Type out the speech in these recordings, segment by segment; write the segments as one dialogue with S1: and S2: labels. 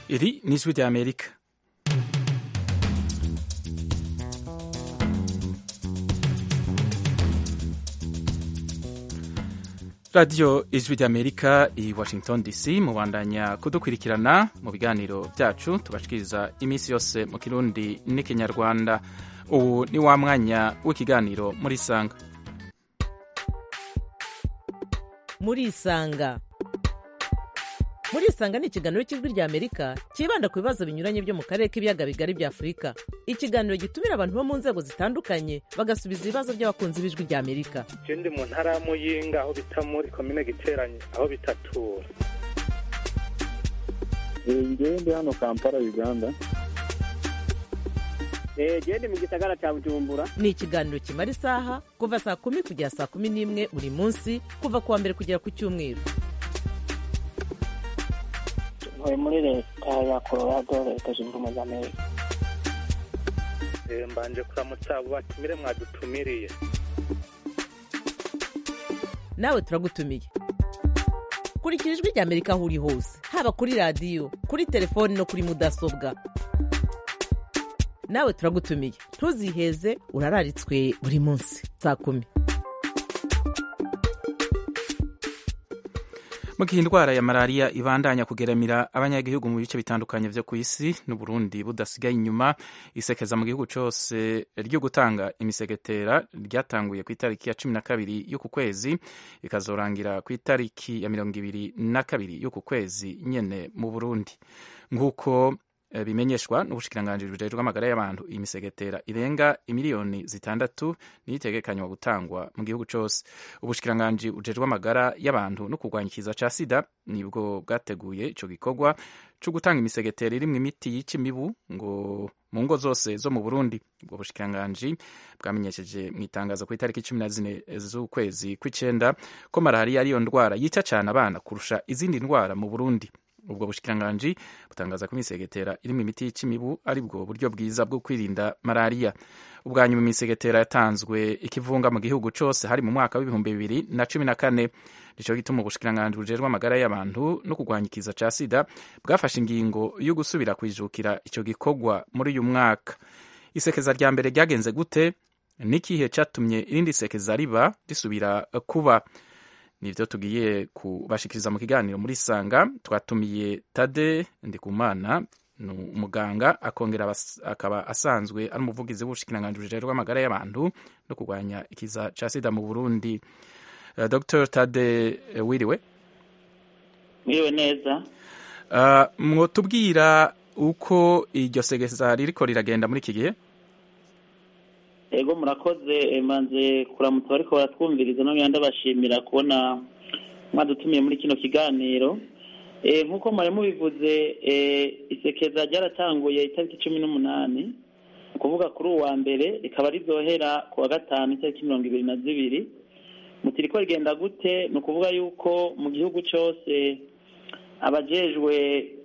S1: Iri ni ijwi rya Amerika radiyo ijwi rya Amerika i Washington DC mubandanya kudukurikirana mu biganiro byacu tubashikiriza iminsi yose mu kirundi n'ikinyarwanda ubu ni wa mwanya w'ikiganiro muri sanga
S2: muri isanga muri isanga ni ikiganiro cy'ijwi rya amerika cyibanda ku bibazo binyuranye byo mu karere k'ibiyaga bigari bya afurika ikiganiro gitumira abantu bo mu nzego zitandukanye bagasubiza ibibazo by'abakunzi b'ijwi rya amerika
S3: ndi mu ntara ya muyinga aho bita muri komine giteranye aho bitatura
S4: ngewe ndi hano kampala uganda
S5: genda mu gisagara cya bujumbura
S2: ni ikiganiro kimara isaha kuva saa kumi kugera saa kumi n'imwe buri munsi kuva ku wa mbere kugera ku cyumweru
S5: ntuye muri leta ya colorado leta zunze ubumwe za amerika
S3: mbanje kuramutsa abo batumire mwadutumiriye
S2: nawe turagutumiye kurikira ijwi rya amerika aho uri hose haba kuri radiyo kuri telefoni no kuri mudasobwa nawe turagutumiye ntuziheze urararitswe buri munsi saa kumi
S1: mu gihe indwara ya malariya ibandanya kugeramira abanyagihugu mu bice bitandukanye byo ku isi n'uburundi budasigaye inyuma isekeza mu gihugu cyose ryo gutanga imisegetera ryatanguye ku itariki ya cumi na kabiri y'uku kwezi ikazorangira ku itariki ya mirongo ibiri na kabiri y'uku kwezi nyene mu burundi nk'uko bimenyeshwa n'ubushikiranganji bujejwe amagara y'abantu iyi misegetera irenga imiliyoni zitandatu niyo itegekanywa gutangwa mu gihugu cyose ubushikiranganji bujejwe amagara y'abantu no kurwanya ikiza ca sida nibwo bwateguye ico gikorwa co gutanga imisegetera irimwo imiti yica imibu ngo mu ngo zose zo mu burundi ubwo bushikiranganji bwamenyesheje mu itangazo ku itariki cumi na zine z'ukwezi kw'icenda ko malariya ariyo ndwara yica cane abana kurusha izindi ndwara mu burundi ubwo bushikiranganji butangaza ko imisegetera irimo imiti yica imibu ari bwo buryo bwiza bwo kwirinda malariya ubwa nyuma imisegetera yatanzwe ikivunga mu gihugu cyose hari mu mwaka w'ibihumbi bibiri na cumi na kane nico gituma ubushikiranganji bujejwe amagara y'abantu no kurwanya ikiza ca sida bwafashe ingingo yo gusubira kwijukira ico gikorwa muri uyu mwaka isekeza rya mbere ryagenze gute n'ikihe catumye irindi sekeza riba risubira kuba nivyo tugiye kubashikiriza mu kiganiro muri sanga twatumiye tade ndikumana ni umuganga akongera akaba asanzwe ari umuvugizi w'ubushikiranganji bujejwe amagara y'abantu no kurwanya ikiza ca sida mu burundi uh, dr tade uh, wiriwe
S5: mwiriwe neza
S1: uh, mwotubwira uko iryo segeza ririko riragenda muri iki gihe
S5: ego murakoze manze kuramutsa bariko baratwumviriza no ndabashimira kubona mwadutumiye muri kino kiganiro nk'uko mwari mubivuze isekeza ryaratanguye itariki cumi n'umunani ni ukuvuga kuri uwa mbere rikaba rizohera ku wa gatanu itariki mirongo ibiri na zibiri mutiriko rigenda gute ni ukuvuga yuko mu gihugu cyose abajejwe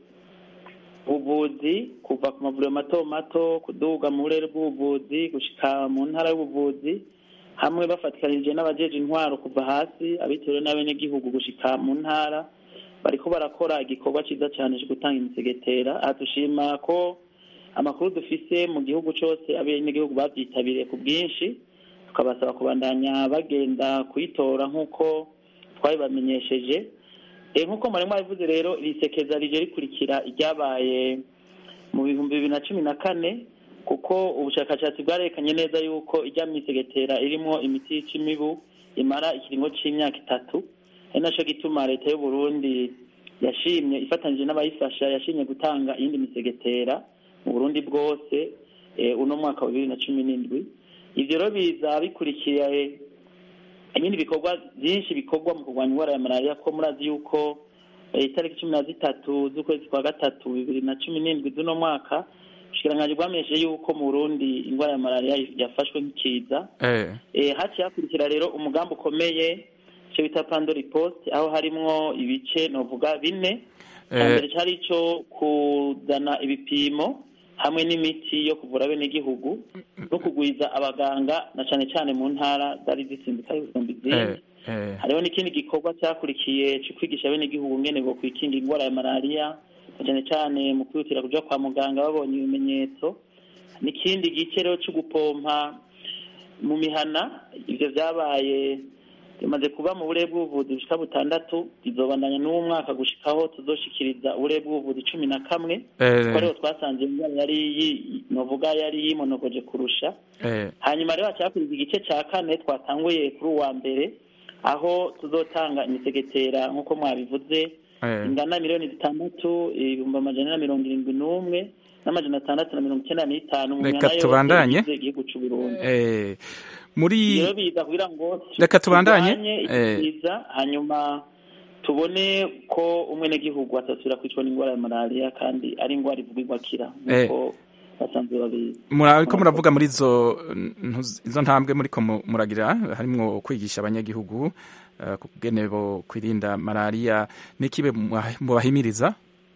S5: ubuvuzi kuva ku mavuriro mato mato kuduga mu burere bw'ubuvuzi gushika mu ntara y'ubuvuzi hamwe bafatikanije n'abajeje intwaro kuva hasi abitewe n'abenegihugu gushika mu ntara bariko barakora igikorwa ciza cyane cyo gutanga imisegetera aha dushima ko amakuru dufise mu gihugu cyose abenegihugu babyitabiriye ku bwinshi tukabasaba kubandanya bagenda kuyitora nk'uko twabibamenyesheje nk'uko mwari mwabivuze rero iri sekeza rije rikurikira iryabaye mu bihumbi bibiri na cumi na kane kuko ubushakashatsi bwarerekanye neza yuko ijya misegetera irimo imiti yica imibu imara ikiringo c'imyaka itatu ari naco gituma leta y'uburundi yashimye ifatanyije n'abayifasha yashimye gutanga iyindi misegetera mu burundi bwose uno mwaka wa bibiri na cumi n'indwi ivyo rero biza bikurikiye ibindi bikorwa byinshi bikorwa mu kurwanya indwara ya malariya ko murazi yuko itariki cumi na zitatu z'ukwezi kwa gatatu bibiri na cumi n'indwi z'uno mwaka ubushikiranganji bwamenyeshe yuko mu burundi indwara ya malariya yafashwe nk'ikiza haciye hakurikira rero umugambi ukomeye icyo bita pandori post aho harimwo ibice novuga bine mbere cyari ico kuzana ibipimo hamwe n'imiti yo kuvura abenegihugu no kugwiza abaganga na cane cane mu ntara zari zisimbutse ibihumbi izindi hariho n'ikindi gikorwa cyakurikiye cyo kwigisha abenegihugu ngene bo kwikinga indwara ya malariya cyane cyane mu kwihutira kuja kwa muganga babonye ibimenyetso n'ikindi gice rero cyo gupompa mu mihana ivyo vyabaye bimaze kuba mu burere bw'ubuvuzi bushika butandatu bizobandanya n'uwo mwaka gushikaho tuzoshikiriza uburere bw'ubuvuzi cumi na kamwe
S1: Eh,
S5: kuko rero twasanze iyo ndwara yari yi- novuga yari yimonogoje kurusha
S1: eh,
S5: hanyuma rero hacyakuriza igice cya kane twatanguye kuri uwa mbere aho tuzotanga imisegetera nk'uko mwabivuze
S1: eh.
S5: ingana miliyoni zitandatu ibihumbi amajana na mirongo irindwi n'umwe n'amajana atandatu na mirongo icyenda n'itanu mu
S1: Reka
S5: mihana yose
S1: tubandanye.
S5: igize igihugu c'u Burundi
S1: Eh, muri
S5: rero biza kugira ngo
S1: Reka tubandanye.
S5: turwanye
S1: Eh.
S5: ikiza hanyuma tubone ko umwenegihugu atasubira kwicwa n'indwara ya malariya kandi ari indwara ivugirwa akira nk'uko basanzwe babizi
S1: muriko muravuga muri izo ntu- izo ntambwe muriko mu- muragira harimwo kwigisha abanyagihugu eh, kugene bo kwirinda malariya n'ikibe mwa- mubahimiriza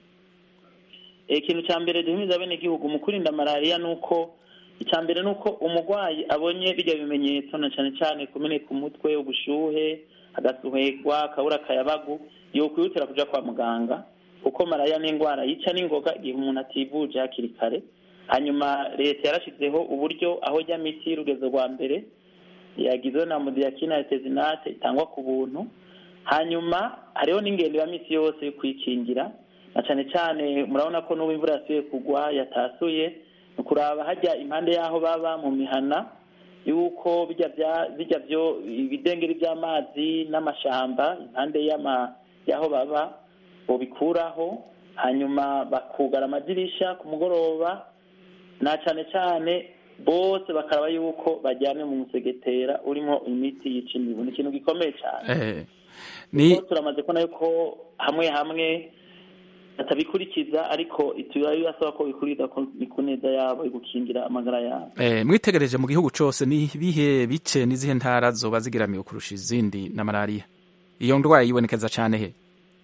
S5: Eh, ikintu cya mbere duhimiza bene igihugu mu kwirinda malariya ni uko icya mbere ni uko umurwayi abonye bijya bimenyetso na cyane cyane kumeneka umutwe ubushuhe agasuherwa akabura akayabagu yokwihutira kuja kwa muganga kuko malariya ni indwara yica n'ingoga igihe umuntu ativuje hakiri kare hanyuma leta yarashyizeho uburyo aho jya miti y'urugezo rwa mbere yagizwe na mudiyakina tezinate itangwa ku buntu hanyuma hariho n'ingendo ya misi yose yo kwikingira na cyane cyane murabona ko n'ubu imvura yasuye kugwa yatasuye ni ukuraba hajya impande y'aho baba mu mihana y'uko bijya bya bijya byo ibidengeri by'amazi n'amashamba impande y'ama y'aho baba bobikuraho hanyuma bakugara amadirisha ku mugoroba na cyane cyane bose bakaraba yuko bajyanye mu musegetera urimo imiti yica imibu ni ikintu gikomeye cyane
S1: Eh, ni
S5: kuko turamaze kubona yuko hamwe hamwe batabikurikiza ariko tuba bibasaba ko bikurikiza ko ni ku neza yabo yo gukingira amagara yabo
S1: eh, mwitegereje mu gihugu cose ni bihe bice n'izihe ntara zoba zigiramiwe kurusha izindi na malariya iyo ndwara yibonekeza cane he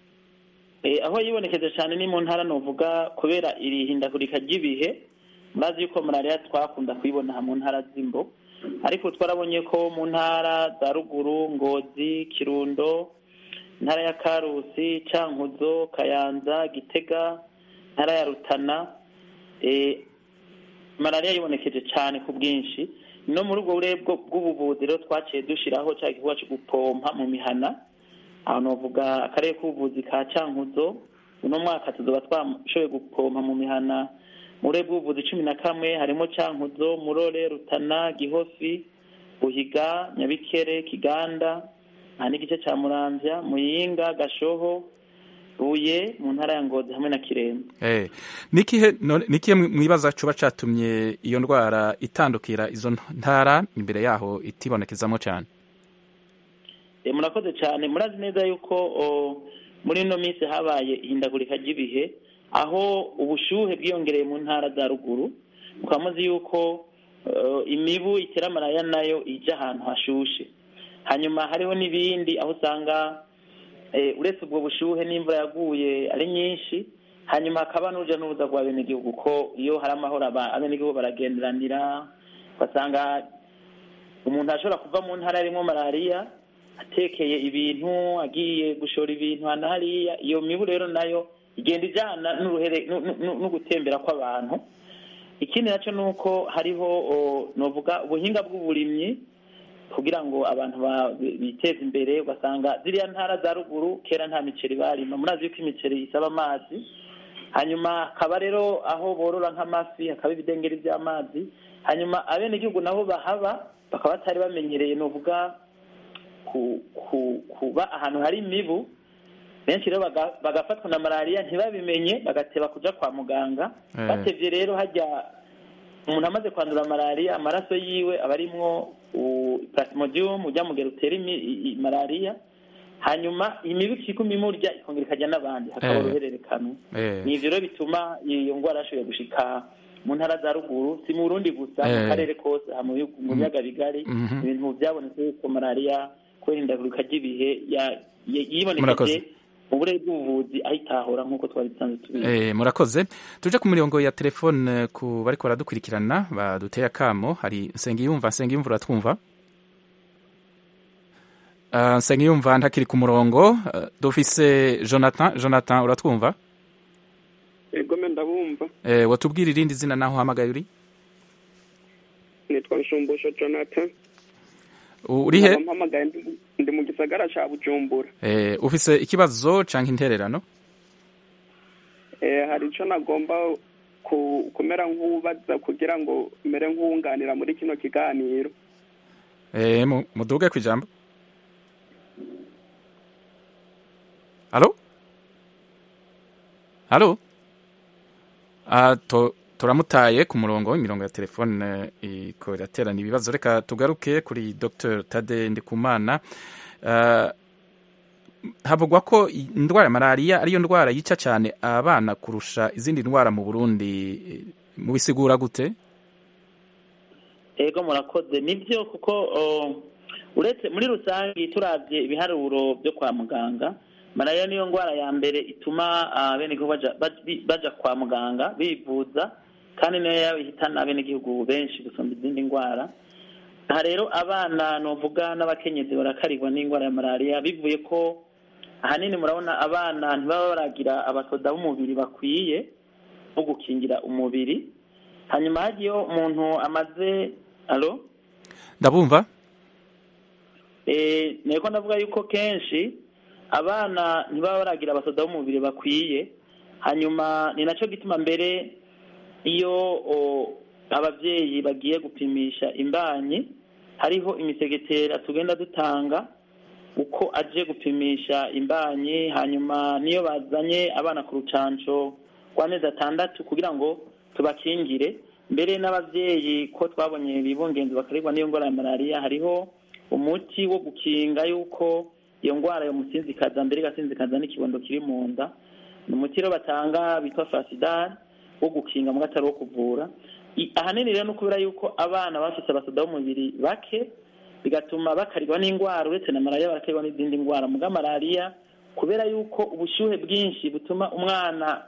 S5: Eh, aho yibonekeje cyane ni mu ntara novuga kubera iri hindagurika ry'ibihe murazi yuko malariya twakunda kuyibona mu ntara z'imbo ariko twarabonye ko mu ntara za ruguru ngozi kirundo intara ya karusi cankuzo kayanza gitega intara ya rutana eh, malariya yibonekeje cyane ku bwinshi no muri ubwo burere bwo- bw'ubuvuzi rero twaciye dushiraho cya gikorwa cyo gupompa mu mihana aho novuga akarere k'ubuvuzi ka cankuzo uno mwaka tuzoba twashoboye gupompa mu mihana mu burere bw'ubuvuzi cumi na kamwe harimo cankuzo murore rutana gihofi buhiga nyabikere kiganda aha n'igice ca muramvya muyinga gashoho buye mu ntara ya ngozi hamwe na kirembe
S1: Eh, nikihe none- nikihe mwi- mwibaza coba catumye iyo ndwara itandukira izo ntara imbere yaho itibonekezamo cane
S5: Eh, murakoze cyane murazi neza yuko o, muri ino minsi habaye ihindagurika ry'ibihe aho ubushuhe bwiyongereye mu ntara za ruguru mukaba muzi yuko eh, imibu itera malariya nayo ija ahantu hashushe hanyuma hariho n'ibindi aho usanga eh, uretse ubwo bushuhe n'imvura yaguye ari nyinshi hanyuma hakaba n'uruja n'uruza rwa benegihugu ko iyo hari amahoro aba- abenegihugu baragenderanira ugasanga umuntu ashobora kuva mu ntara yarimo malariya atekeye ibintu agiye gushora ibintu hano hariya iyo mibu rero nayo igenda ijyana n'uruhere nu- nu- nu- no gutembera kw'abantu ikindi nacyo ni uko hariho o, novuga ubuhinga bw'uburimyi kugira ngo abantu ba- bi- biteze imbere ugasanga ziriya ntara za ruguru kera nta miceri barima murazi yuko imiceri isaba amazi hanyuma hakaba rero aho borora nk'amafi hakaba ibidengeri by'amazi hanyuma abenegihugu nabo bahaba bakaba batari bamenyereye novuga ku, ku, kuba ahantu hari imibu benshi rero baga- bagafatwa na malariya ntibabimenye bagateba kuja kwa muganga
S1: Eh.
S5: batevye rero hajya umuntu amaze kwandura malariya amaraso yiwe aba arimwo u- plasmodium ujya mugera utera imi- i- i- malariya hanyuma imibu ikiguma imurya ikongera ikajya n'abandi hakaba
S1: Eh.
S5: uruhererekane
S1: Eh.
S5: ni ivyo rero bituma iyo ngwara yashoboye gushika mu ntara za ruguru si mu burundi gusa
S1: Eh.
S5: mu karere kose aha mu bihugu- mu biyaga bigari
S1: Mhm.
S5: ibintu byabonetse yuko malariya kubera ihindagurika ry'ibihe ya- ya-
S1: Murakoze.
S5: yibonekeje mu burere bw'ubuvuzi ayitahura nk'uko twari dusanzwe tubizi
S1: Eh, murakoze tuje ku mirongo ya telefone ku bariko baradukurikirana baduteye akamo hari nsengiyumva nsengiyumva uratwumva uh, nsengiyumva ntakiri ku murongo uh, dufise jonathan jonathan uratwumva
S6: ndabumva
S1: eh, watubwira irindi zina naho uhamagaye uri
S6: nitwa nshumbusho jonathan
S1: U- uri he
S6: Nkaba mpamagaye ndi mu- ndi mu gisagara ca bujumbura
S1: eh, ufise ikibazo canke intererano
S6: Eh, hari ico nagomba ku- kumera nk'ubaza kugira ngo mere nk'uwunganira muri kino kiganiro
S1: eh, mu- muduge kwijambo halo halo ah, to, turamutaye ku murongo imirongo ya telefone iko iraterana ibibazo reka tugaruke kuri dr tade ndikumana uh, havugwa ko indwara ya malariya ariyo ndwara yica cyane abana kurusha izindi ndwara mu burundi mubisigura gute
S5: ego murakoze nibyo kuko o, uretse muri rusange turavye ibiharuro byo kwa muganga malariya niyo ndwara ya mbere ituma abenegihugu baja, baja- baja kwa muganga bivuza kandi niyo yaba ihitana abenegihugu benshi gusumba izindi ndwara aha rero abana novuga n'abakenyezi barakarirwa n'indwara ya malariya bivuye ko ahanini murabona abana ntibaba baragira abasoda b'umubiri bakwiye bo gukingira umubiri hanyuma hagiyeho umuntu amaze alo
S1: ndabumva
S5: Eh, niko ndavuga yuko kenshi abana ntibaba baragira abasoda b'umubiri bakwiye hanyuma ni nacyo gituma mbere iyo o, abavyeyi bagiye gupimisha imbanyi hariho imisegetera tugenda dutanga uko aje gupimisha imbanyi hanyuma niyo bazanye abana ku rucanco rw'amezi atandatu kugira ngo tubakingire mbere n'abavyeyi ko twabonye bibungenzi bakarigwa n'iyo ndwara ya malariya hariho umuti wo gukinga yuko iyo ndwara yomusinzikaza mbere igasinzikaza n'ikibondo kiri mu nda ni umuti rero batanga bitwa fasidari wo gukinga mu atari wo kuvura I- ahanini rero ni ukubera yuko abana bafise abasoda b'umubiri bake bigatuma bakarirwa n'indwara uretse na malariya barakarigwa n'izindi ndwara muga malariya kubera yuko ubushyuhe bwinshi butuma umwana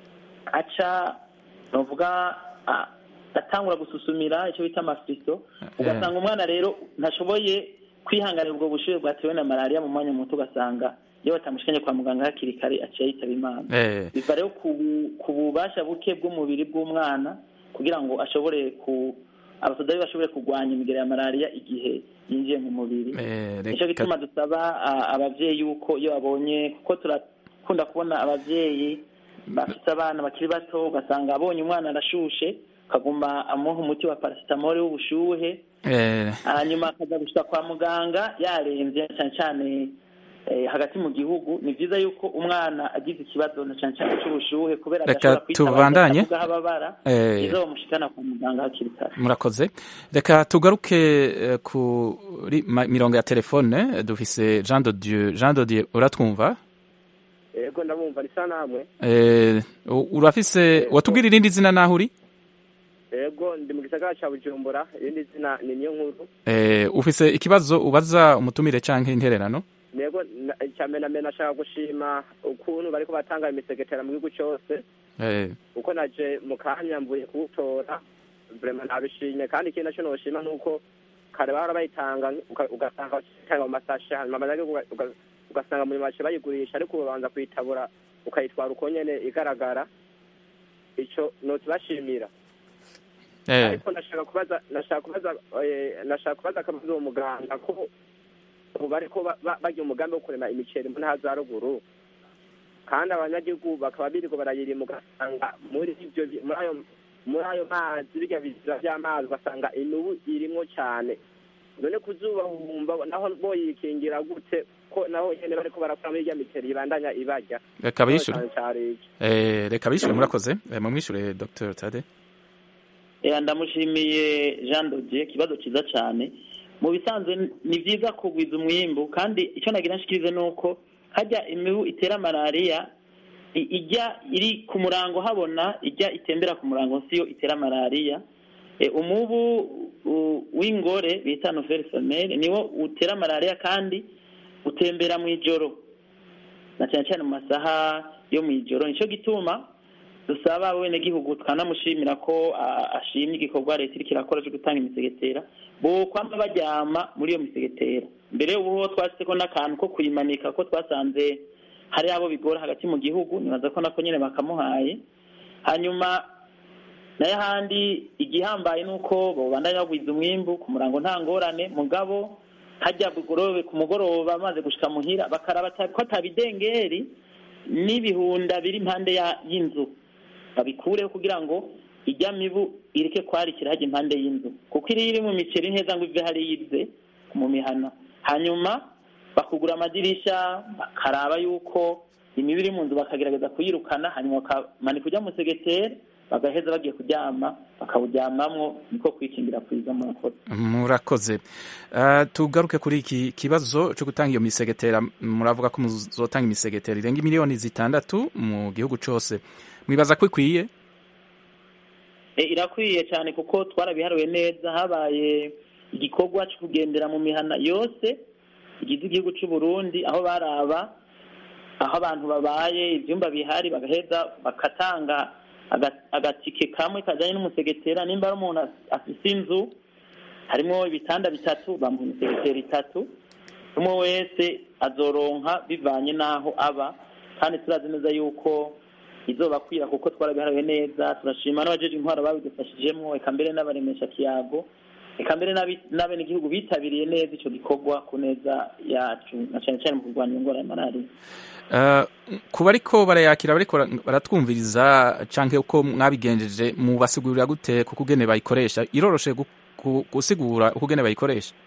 S5: aca novuga a- atangura gususumira icyo bita amafiriso ugasanga umwana rero ntashoboye kwihanganira ubwo bushyuhe bwatewe na malariya mu mwanya muto ugasanga iyo batamushikanye kwa muganga hakiri kare aciye yitaba imana
S1: eh,
S5: biva rero ku bu- ku bubasha buke bw'umubiri bw'umwana kugira ngo ashobore ku abasoda be bashobore kurwanya imigera ya malariya igihe yinjiye mu mubiri
S1: eh,
S5: nicyo
S1: reka
S5: gituma dusaba a- abavyeyi yuko iyo babonye kuko turakunda kubona abavyeyi bafite abana bakiri bato ugasanga abonye umwana arashushe akaguma amuha umuti wa parasitamole w'ubushuhe
S1: eh,
S5: hanyuma akaza gushika kwa muganga yaremvye cyane cyane eh, hagati mu gihugu ni vyiza yuko umwana agize ikibazo na cyane cyane c'ubushuhe kubera
S1: Reka
S5: adashobora kwitabaza
S1: tubandanye.
S5: akavuga aho ababara
S1: Eh.
S5: vyiza bamushikana kwa muganga hakiri kare
S1: murakoze reka tugaruke eh, kuri ma- mirongo ya telefone dufise jean de dieu jean de dieu uratwumva
S7: yego ndabumva risa namwe
S1: eh, u- urafise watubwira irindi zina naho uri
S7: yego ndi mu gisagara ca bujumbura irindi zina ni niyo nkuru
S1: eh, ufise ikibazo ubaza umutumire canke intererano
S7: yego na- icambere na mbere nashaka gushima ukuntu bariko batanga imisegetera mu gihugu cose
S1: eh,
S7: uko naje mu kanya mvuye kuwutora vrema nabishimye kandi ikindi naco noshima nuko kare bahora bayitanga uka- ugasanga bayitanga mu masashe hanyuma abanyagihugu uga- uga- ugasanga muri make bayigurisha ariko ubanza kuyitabura ukayitwara uko nyene igaragara ico notibashimira
S1: eh,
S7: ariko nashaka kubaza nashaka kubaza eh, nashaka kubaza akabazo uwo muganga ko ubu bariko ba- ba- bagira umugambi wo kurema imiceri mu ntara za ruguru kandi abanyagihugu bakaba birirwa barayirima ugasanga muri ivyo bi- muri ayo muri ayo mazi birya bizira vy'amazi ugasanga inubu irimwo cane none kuzuba wumva naho boyikingira gute ko naho nyene bariko barakora muri irya miceri ibandanya ibarya
S1: reka bishure
S7: Cane cari iki.
S1: eh, reka bishure murakoze eh, mumwishure dr tade
S5: Eh, ndamushimiye jean dodier ikibazo cyiza cyane mu bisanzwe ni byiza kugwiza umwimbu kandi icyo nagira nshikirize ni uko hajya imibu itera malariya i- ijya iri ku murango habona ijya itembera ku murango siyo itera malariya Eh, umubu u- w'ingore bita nouvelle femelle niwo utera malariya kandi utembera mu ijoro na cyane cyane mu masaha yo mu ijoro nicyo gituma dusaba abenegihugu twanamushimira ko a- ashimye igikorwa leta iriko irakora cyo gutanga imisegetera bo kwama baryama muri iyo misegetera mbere ubu ho twashyizeko n'akantu ko kuyimanika ko twasanze hari abo bigora hagati mu gihugu nibaza ko nako nyene bakamuhaye hanyuma nayo ahandi igihambaye ni uko babandanya bagwiza umwimbu ku murango nta ngorane mugabo hajya bugorobe ku mugoroba bamaze gushika muhira bakaraba ata- ko atabidengeri n'ibihunda biri impande ya- y'inzu babikureho kugira ngo ijya mibu ireke kwarikira hajya impande y'inzu kuko iri iri mu miceri nteza ngo ive hariya ize mu mihana hanyuma bakugura amadirisha bakaraba yuko imibu iri mu nzu bakagerageza kuyirukana hanyuma bakamanika ujya mu segeteri bagaheza bagiye kuryama bakawuryamamwo niko kwikingira kwiza murakoze
S1: murakoze Ah, tugaruke kuri iki kibazo cyo gutanga iyo misegetera muravuga ko muzotanga imisegetera irenga miliyoni zitandatu mu gihugu cyose mwibaza ko ikwiye
S5: E, irakwiye cyane kuko twarabiharuye neza habaye igikorwa cyo kugendera mu mihana yose igize igihugu cy'u Burundi aho baraba aho abantu babaye ibyumba bihari bagaheza bakatanga aga- agatike kamwe kajyanye n'umusegetera nimba ari umuntu af- afise inzu harimo ibitanda bitatu bamuha imisegetera itatu umwe wese azoronka bivanye n'aho aba kandi turazi neza yuko izobakwira kuko twarabiharuye neza turashima n'abajeje intwaro babidufashijemo eka mbere n'abaremesha kiyago eka mbere n'abi- n'abenegihugu bitabiriye neza ico gikorwa ku neza yacu na cane cane mu kurwanya indwara ya malariya
S1: Ah, ku bariko barayakira bariko bara- baratwumviriza canke uko mwabigenjeje mubasigurira gute kuko ugene bayikoresha iroroshe gu- gu- gusigura uko ugene bayikoresha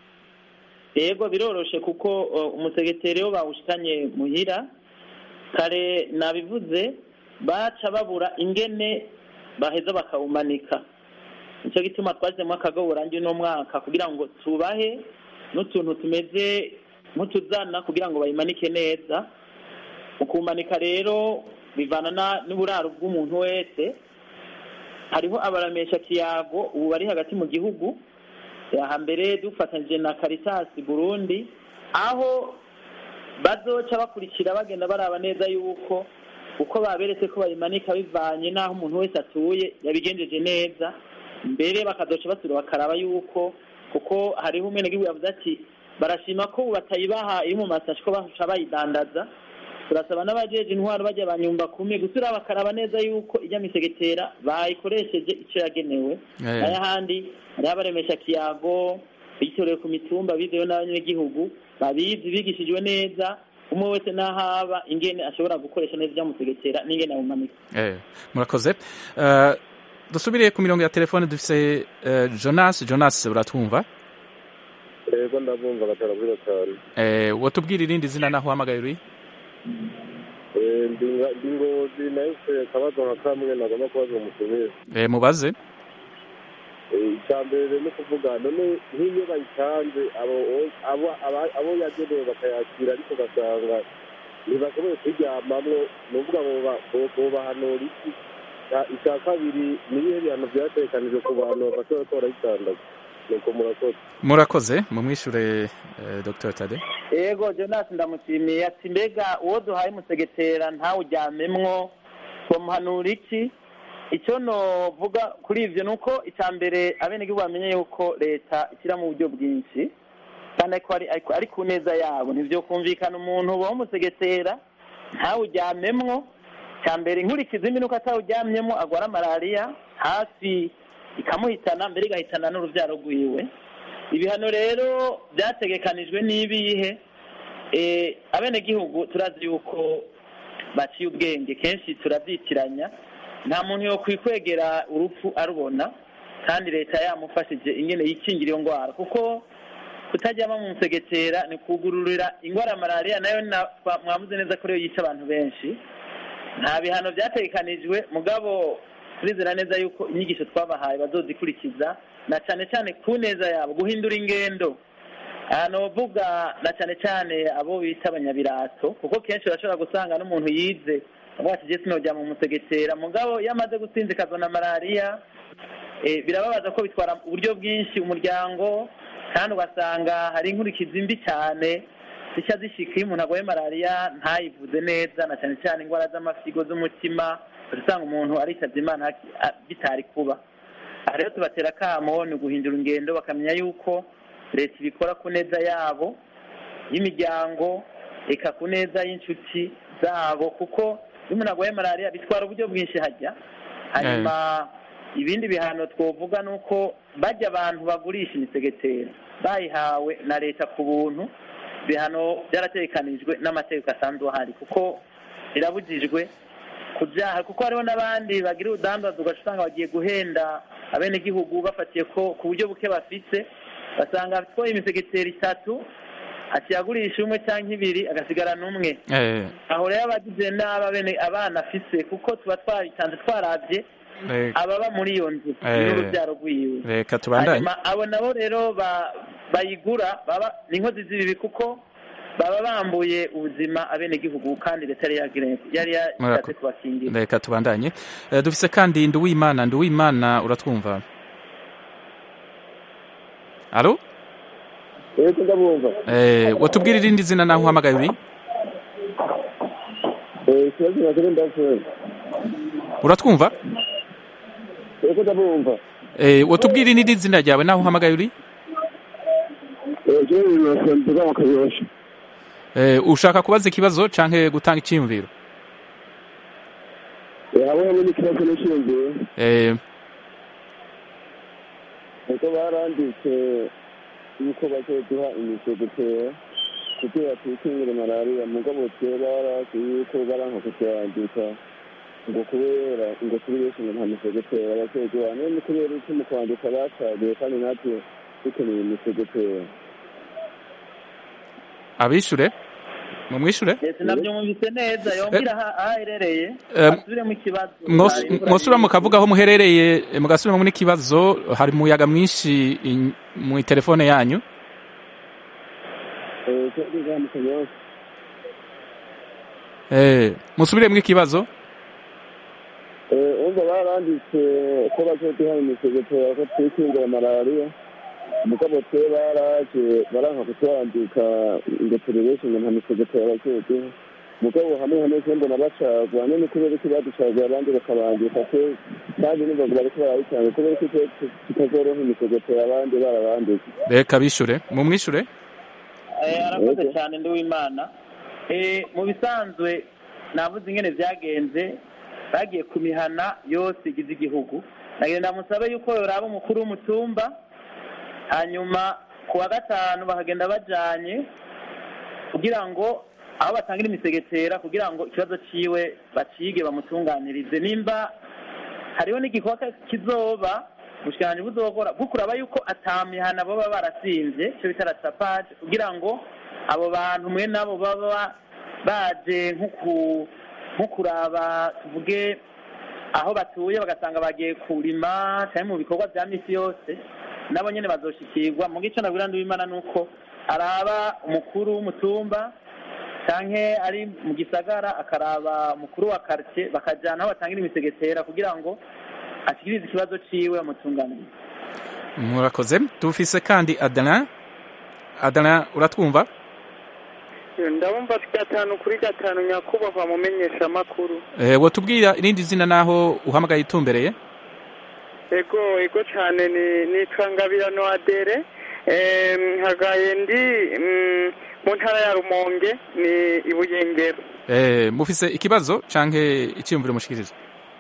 S5: yego biroroshe kuko uh, umusegeteri iyo bawushikanye muhira kare nabivuze baca babura ingene baheza bakawumanika nicyo gituma twashyizemo akagaburangi uno mwaka kugira ngo tubahe n'utuntu tumeze nk'utuzana kugira ngo bayimanike neza mu kumanika rero bivana na- n'uburaro bw'umuntu wese hariho abaramesha kiyago ubu bari hagati mu gihugu hambere dufatanyije na Caritas Burundi aho bazoca bakurikira bagenda baraba neza yuko uko baberetse ko bayimanika bivanye n'aho umuntu wese atuye yabigenjeje neza mbere bakazoca basubira bakaraba yuko kuko hariho umwenegihugu yavuze ati barashima ko ubu batayibaha iri mu masashi ko baca bayidandaza turasaba n'abajeje intwaro bajya banyumba kumwe gusura bakaraba neza yuko ijya misegetera bayikoresheje icyo yagenewe
S1: Eh.
S5: n'ayahandi hariho abaremesha kiyago bitorewe ku mitumba bizewe n'abanyagihugu babizi bigishijwe neza umwe wese n'ahaba ingene ashobora gukoresha neza ijya musegetera n'ingene awumanika
S1: Eh, murakoze Ah, dusubire ku mirongo ya telefone dufise eh, jonas jonas uratwumva
S8: yego ndabumva gatanu kuri gatanu
S1: Eh, wotubwira irindi zina naho uhamagaye uri
S8: Eh, ndi nga- ndi ngozi nahise akabazo nka kamwe nagomba kubaza umutumire
S1: Eh, mubaze
S8: Eh, icya mbere ni ukuvuga none nk'iyo bayitanze abo abo aba- abo yagenewe bakayakira ariko ugasanga ntibashoboye kuryamamwo ni ukuvuga ngo boba- bo- bobahanura iki Icya- icya kabiri ni ibihe bihano byatekanijwe ku bantu bafashe bariko barayitandaza nuko murakoze
S1: murakoze mumwishure eh, dr tade
S5: yego jonas ndamushimiye ati mbega uwo duhaye umusegetera ntawuryamemwo bamuhanura iki icyo novuga kuri ivyo ni uko icya mbere abenegihugu bamenye yuko leta ishyira mu buryo bwinshi kandi ariko ari, ariko ari ku neza yabo ntivyo kumvikana umuntu uba umusegetera ntawuryamemwo cya mbere inkurikizi mbi nuko atawuryamyemo agwara malariya hafi ikamuhitana mbere igahitana n'uruvyaro rwiwe ibihano rero byategekanijwe n'ibihe eh, abenegihugu turazi yuko baciye ubwenge kenshi turavyitiranya nta muntu yo kwikwegera urupfu arubona kandi leta yamufashije ingene yikingira iyo ngwara kuko kutajyama mu musegetera ni kugururira ingwara ya malariya nayo na- twa- mwavuze neza ko ariyo yica abantu benshi nta bihano byategekanijwe mugabo turizera neza yuko inyigisho twabahaye bazozikurikiza na cyane cyane ku neza yabo guhindura ingendo ahantu bavuga na cyane cyane abo bita abanyabirato kuko kenshi urashobora gusanga n'umuntu yize avuga ati jesi nojya mu musegetera mugabo iyo amaze gusinzikazwa na malariya eh, birababaza ko bitwara uburyo bwinshi umuryango kandi ugasanga hari inkurikizi mbi cyane zica zishika iyo umuntu arwaye malariya ntayivuze neza na cyane cyane indwara z'amasigo z'umutima usanga umuntu aritabye imana haki- a- bitari kuba aha rero tubatera akamo ni uguhindura ingendo bakamenya yuko leta ibikora ku neza yabo y'imiryango eka ku neza y'inshuti zabo kuko iyo umuntu arwaye malariya bitwara uburyo bwinshi hajya hanyuma ibindi bihano twovuga ni uko bajya abantu bagurisha imisegetera bayihawe na leta ku buntu ibihano byaratekanijwe n'amategeko asanzwe ahari kuko birabujijwe kubyaha kuko hariho n'abandi bagira urudandazo ugaca usanga bagiye guhenda abenegihugu bafatiye ko ku buryo buke bafite basanga atwaye imisegetera itatu akiyagurisha umwe cyangwa ibiri agasigarana umwe
S1: Eh,
S5: aho rero abagize n'aba bene abana afise kuko tuba twabitanze twarabye
S1: eh,
S5: ababa muri iyo nzu
S1: Eh.
S5: n'urubyaro rwiwe
S1: reka tubandanye
S5: hanyuma abo nabo rero ba- bayigura baba ni inkozi z'ibibi kuko baba bambuye ubuzima abenegihugu kandi leta yari yagire- yari yashatse
S1: Murako-
S5: kubakingira
S1: reka tubandanye Eh, dufise kandi nduwimana nduwimana uratwumva alo
S8: yego ndabumva
S1: Eh, watubwira irindi zina naho uhamagaye uri
S8: Eh, ikibazo nakiri ndavuga
S1: uratwumva
S8: yego ndabumva
S1: Eh, watubwira irindi zina ryawe naho uhamagaye uri
S8: jewe nasenduga mu kayosha
S1: Eh, ushaka kubaza ikibazo canke gutanga icyiyumviro
S8: hamwe hamwe n'ikibazo n'ishingiye
S1: Eh,
S8: kuko baranditse yuko bazoduha imisegetera kugira twikingire malariya mugabo twe barazi yuko baranka kuturandika ngo kubera ngo turi benshi ngo nta misegetera bazoduha none kubera iki mu kwandika bacagiye kandi natwe dukeneye imisegetera
S1: abishure mumwishure
S5: leta nabyumvise neza yongera aha aho aherereye
S1: Eh,
S5: asubiremo ikibazo
S1: Mwos- mwosubira mukavuga aho muherereye eh, mugasubiramo n'ikibazo hari umuyaga mwinshi in- mu telefone yanyu
S8: twebwe mu kanyosha
S1: Eh, musubiremo ikibazo
S8: umva baranditse ko bazoduha imisegetera ko twikingira malariya mugabo twe baraje baranka kutwandika ngo turi benshi ngo nta misegetera bazoduha mugabo hamwe hamwe se mbona bacagwa none kubera iki baducaguye abandi bakabandika twe kandi nimba ngo bariko barabitanga kubera iki twe tutazoroha imisegetera abandi barabandika
S1: reka bishure mumwishure
S5: Eh, arakoze
S8: Yego.
S5: cyane ndi w'imana Eh, mu bisanzwe navuze ingene byagenze bagiye ku mihana yose igize igihugu nagenda musabe yuko yoraba umukuru w'umutumba hanyuma ku wa gatanu bakagenda bajanye kugira ngo aho batangira imisegetera kugira ngo ikibazo ciwe bacige bamutunganirize nimba hariho n'igikorwa kizoba ubushikiranganji buzokora bwo kuraba yuko atamihana baba barasimvye ico bita ratapage kugira ngo abo bantu mwe nabo baba baje nko ku- nko kuraba tuvuge aho batuye bagasanga bagiye kurima cyangwa mu bikorwa bya misi yose nabo nyene bazoshikirwa mu gico nabwira ndiwimana nuko araba umukuru w'umutumba canke ari mu gisagara akaraba umukuru wa quartier bakajana aho batangira imisegetera kugira ngo ashikirize ikibazo ciwe bamutunganirize
S1: murakoze dufise kandi Adrien Adrien uratwumva
S6: ndabumva gatanu kuri gatanu nyakubahwa mumenyesha amakuru
S1: Eh, watubwira irindi zina naho uhamagaye itumbereye
S6: ego ego cyane ni nitwa ngabirano adere Em, hagaye ndi mm, mu ntara ya rumonge ni ibuyengero
S1: Eh, mufise ikibazo canke icyiyumviro mushikiriza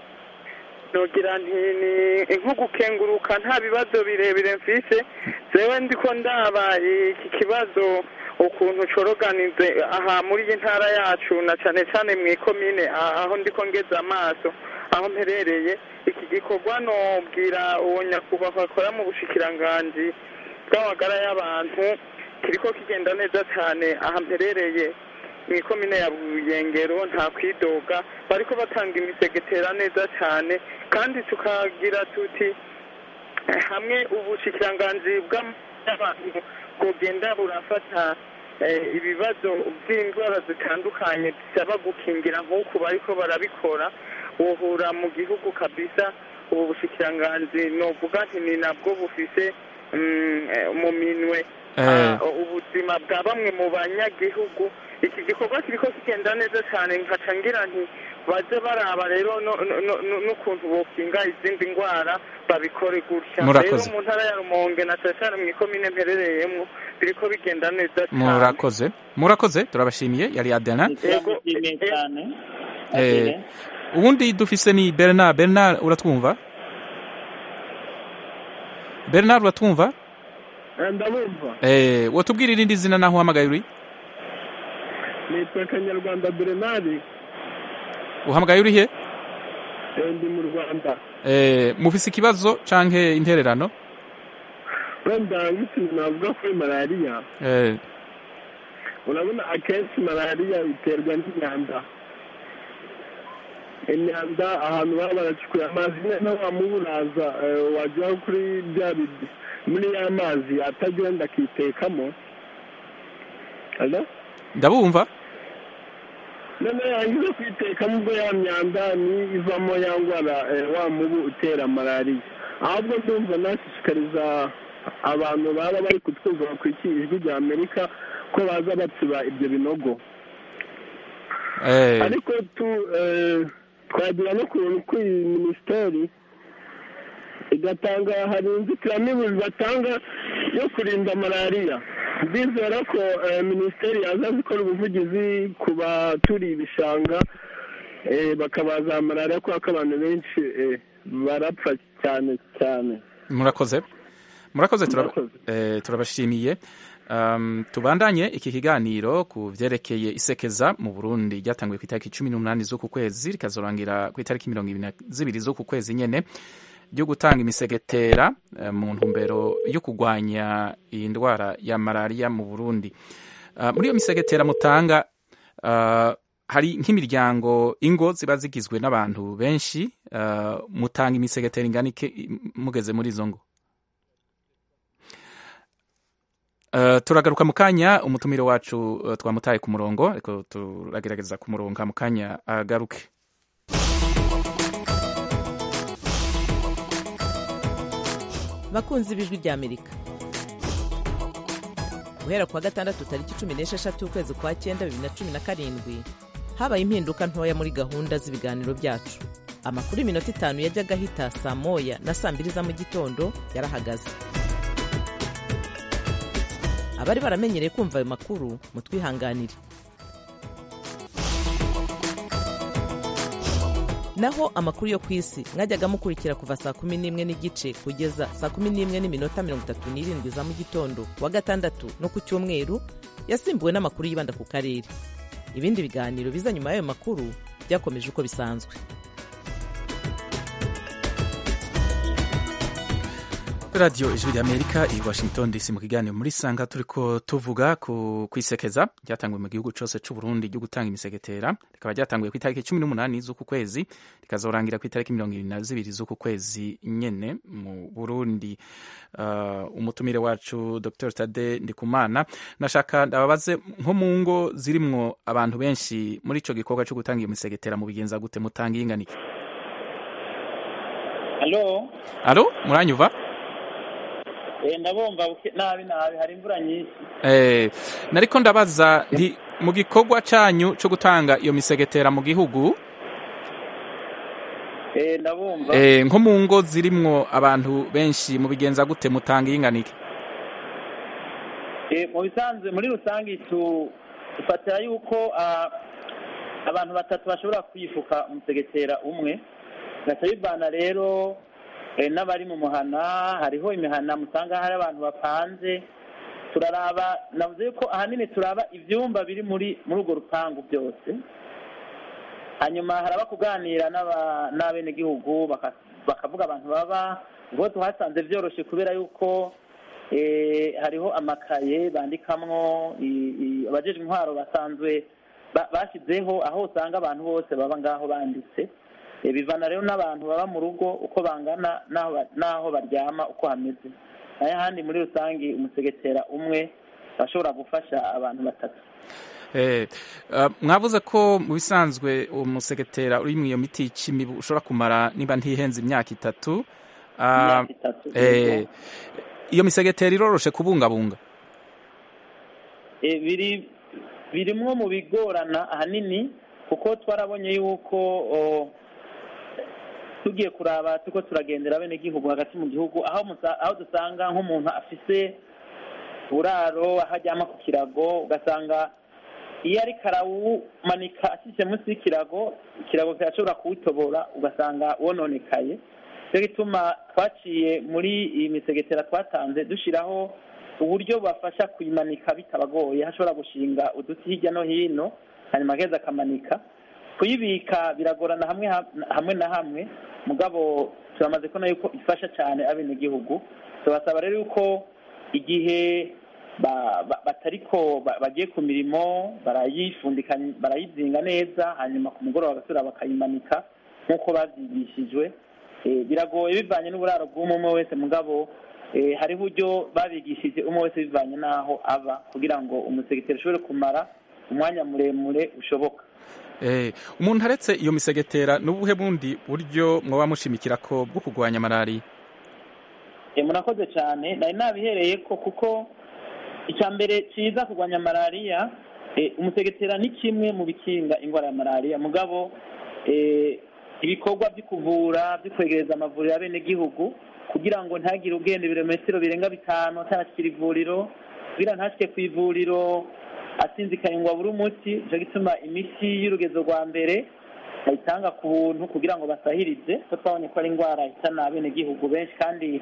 S6: nogira nti ni nko gukenguruka nta bibazo birebire mfise zewe ndiko ndaba iki kibazo ukuntu coroganize aha muri iyi ntara yacu na cane cane mw'ikomine a- aho ndiko ngeze amaso aho mperereye iki gikorwa nobwira uwo nyakubahwa akora mu bushikiranganji bw'amagara y'abantu kiriko kigenda neza cane aha mperereye mw'ikomine ya buyengero nta kwidoga bariko batanga imisegetera neza cyane kandi tukagira tuti eh, hamwe ubushikiranganji bw'abantu bwogenda burafata eh, ibibazo by'indwara zitandukanye bisaba gukingira nk'uku bariko barabikora wohura mu gihugu kabisa ubu bushikiranganji novuga nti ni nabwo bufise mm, eh, mu minwe
S1: Eh.
S6: ah, ubuzima bwa bamwe mu banyagihugu iki gikorwa kiriko kigenda neza cyane nkaca ngira nti baze baraba rero no- no- no- no- n'ukuntu bokinga izindi ndwara babikore gutya
S1: Murakoze.
S6: rero mu ntara ya rumonge na cane cane mw'ikomine mperereyemwo biriko bigenda neza cyane
S1: murakoze murakoze turabashimiye yari Adrien
S5: turamushimiye cyane
S1: Eh, ubundi dufise ni bernard bernard uratwumva bernard uratwumva
S9: ndabumva
S1: Eh, wotubwira irindi zina naho uhamagaye uri
S9: nitwa kanyarwanda berenari
S1: uhamagaye uri he
S9: ndi mu rwanda
S1: Eh, mufise ikibazo canke intererano
S9: wenda nk'ikintu navuga kuri malariya
S1: Eh,
S9: urabona akenshi malariya iterwa n'imyanda imyanda ahantu baba baracukuye amazi noneho wamuburaza wajya kuri bya bidi muri ya mazi atagenda akitekamo Hello?
S1: ndabumva
S9: noneho yangiza kwitekamo ubwo ya myanda ni ivamo ya ndwara eh, wa mubu utera malariya ahubwo ndumva nashishikariza abantu baba bari kutwumva bakurikiye ijwi rya amerika ko baza batsiba ibyo binogo
S1: Eh,
S9: ariko tu eh, twagira no kuntu ko iyi minisiteri igatanga hari inzitiramibu batanga yo kurinda malariya ndizera ko eh, minisiteri yaza gukora ubuvugizi ku baturiye ibishanga eh, bakabaza malariya kubera ko abantu benshi eh, barapfa cyane cyane
S1: murakoze murakoze turaba-
S9: Murakoze.
S1: eh, turabashimiye Um, tubandanye iki kiganiro ku vyerekeye isekeza mu burundi ryatanguye ku itariki cumi n'umunani z'uku kwezi rikazorangira ku itariki mirongo ibiri na zibiri z'uku kwezi nyene ryo gutanga imisegetera eh, mu ntumbero yo kurwanya iyi ndwara ya malariya mu burundi Uh, muri iyo misegetera mutanga uh, hari nk'imiryango ingo ziba zigizwe n'abantu benshi uh, mutanga imisegetera ingana iki mugeze muri izo ngo Uh, turagaruka mu kanya umutumire wacu uh, twamutaye ku murongo ariko turagerageza kumuronga mu kanya agaruke
S2: bakunzi b'ijwi rya amerika guhera ku wa gatandatu tariki cumi n'esheshatu ukwezi kwa cyenda bibiri na cumi na karindwi habaye impinduka ntoya muri gahunda z'ibiganiro byacu amakuru y'iminota itanu yajyaga ahita saa moya na saa mbiri za mu gitondo yarahagaze abari baramenyereye kumva ayo makuru mutwihanganire naho amakuru yo ku isi mwajyaga mukurikira kuva saa kumi n'imwe n'igice kugeza saa kumi n'imwe n'iminota mirongo itatu n'irindwi za mu gitondo ku wa gatandatu no ku cyumweru yasimbuwe n'amakuru yibanda ku karere ibindi biganiro biza nyuma y'ayo makuru byakomeje uko bisanzwe
S1: radiyo ijwi rya amerika i washington dc mu kiganiro muri sanga turiko tuvuga ku kwisekeza ryatanguwe mu gihugu cyose cy'u burundi ryo gutanga imisegetera rikaba ryatanguye ku itariki cumi n'umunani z'uku kwezi rikazorangira ku itariki mirongo ibiri na zibiri z'uku kwezi nyene mu burundi uh, umutumire wacu dr tade ndikumana nashaka ndababaze nko mu ngo zirimwo abantu benshi muri ico gikorwa cyo gutanga iyo misegetera mu bigenza gute mutanga iyinganike
S5: alo
S1: alo muranyuva
S5: Eh, ndabumva buke- nabi nabi hari imvura nyinshi
S1: Eh, nariko ndabaza nti mu gikorwa canyu co gutanga iyo misegetera mu gihugu
S5: Eh, ndabumva
S1: eh, nko mu ngo zirimwo abantu benshi mu bigenza gute mutanga iyinganike
S5: Eh, mu bisanzwe muri rusange tu dufatira yuko ah, abantu batatu bashobora kwifuka umusegetera umwe gaca bivana rero eh, n'abari mu muhana hariho imihana musanga hari abantu bapanze turaraba navuze ko ahanini turaba ivyumba biri muri muri urwo rupangu byose hanyuma haraba kuganira n'aba- n'abenegihugu baka- bakavuga abantu baba ubwo tuhasanze vyoroshe kubera yuko eh, hariho amakaye bandikamwo i- i- abajejwe intwaro basanzwe ba- bashizeho aho usanga abantu bose baba ngaho banditse Eh, bivana rero n'abantu baba mu rugo uko bangana n'aho ba- n'aho baryama uko hameze nayo ahandi muri rusange umusegetera umwe bashobora gufasha abantu batatu
S1: eh, uh, mwavuze ko mu bisanzwe uwo musegetera uri mu iyo miti y'imibu ushobora kumara niba ntihenze imyaka itatu Ah,
S5: imyaka itatu
S1: eh, iyo misegetera iroroshe kubungabunga
S5: Eh, biri birimwo mu bigorana ahanini kuko twarabonye yuko o, tugiye kuraba turiko turagendera abenegihugu hagati mu gihugu aho musa- aho dusanga nk'umuntu afise uburaro aho aryama ku kirago ugasanga iyo ariko arawumanika ashyize munsi y'ikirago ikirago kirashobora kuwutobora ugasanga wononekaye cyo gituma twaciye muri iyi misegetera twatanze dushyiraho uburyo bafasha kuyimanika bitabagoye hashobora gushinga uduti hirya no hino hanyuma agaheza akamanika kuyibika biragorana hamwe hamwe na hamwe mugabo turamaze kubona yuko ifasha cyane abenegihugu tubasaba rero yuko igihe batariko bagiye ku mirimo barayifundika barayizinga neza hanyuma ku mugoroba bagasubira bakayimanika nk'uko babyigishijwe biragoye bivanye n'uburaro bw'umwe wese mugabo hari uburyo babigishije umwe wese bivanye n'aho aba kugira ngo umusegeteri ushobore kumara umwanya muremure ushoboka
S1: umuntu aretse iyo misegetera n'ubuhe bundi buryo mwaba mushimikira ko bwo kurwanya malariya
S5: murakoze cyane nari nabihereye ko kuko icya mbere cyiza kurwanya malariya umusegetera ni kimwe mu bikinga indwara ya malariya mugabo ibikorwa byo kuvura byo kwegereza amavuriro y'abenegihugu kugira ngo ntagire ugenda ibirometero birenga bitanu atarashyira ivuriro kugira ntashyike ku ivuriro asinzikaye ngo abure umuti nicyo gituma imiti y'urugezo rwa mbere bayitanga ku buntu kugira ngo basahirize ko twabonye ko ari indwara ihitana abenegihugu benshi kandi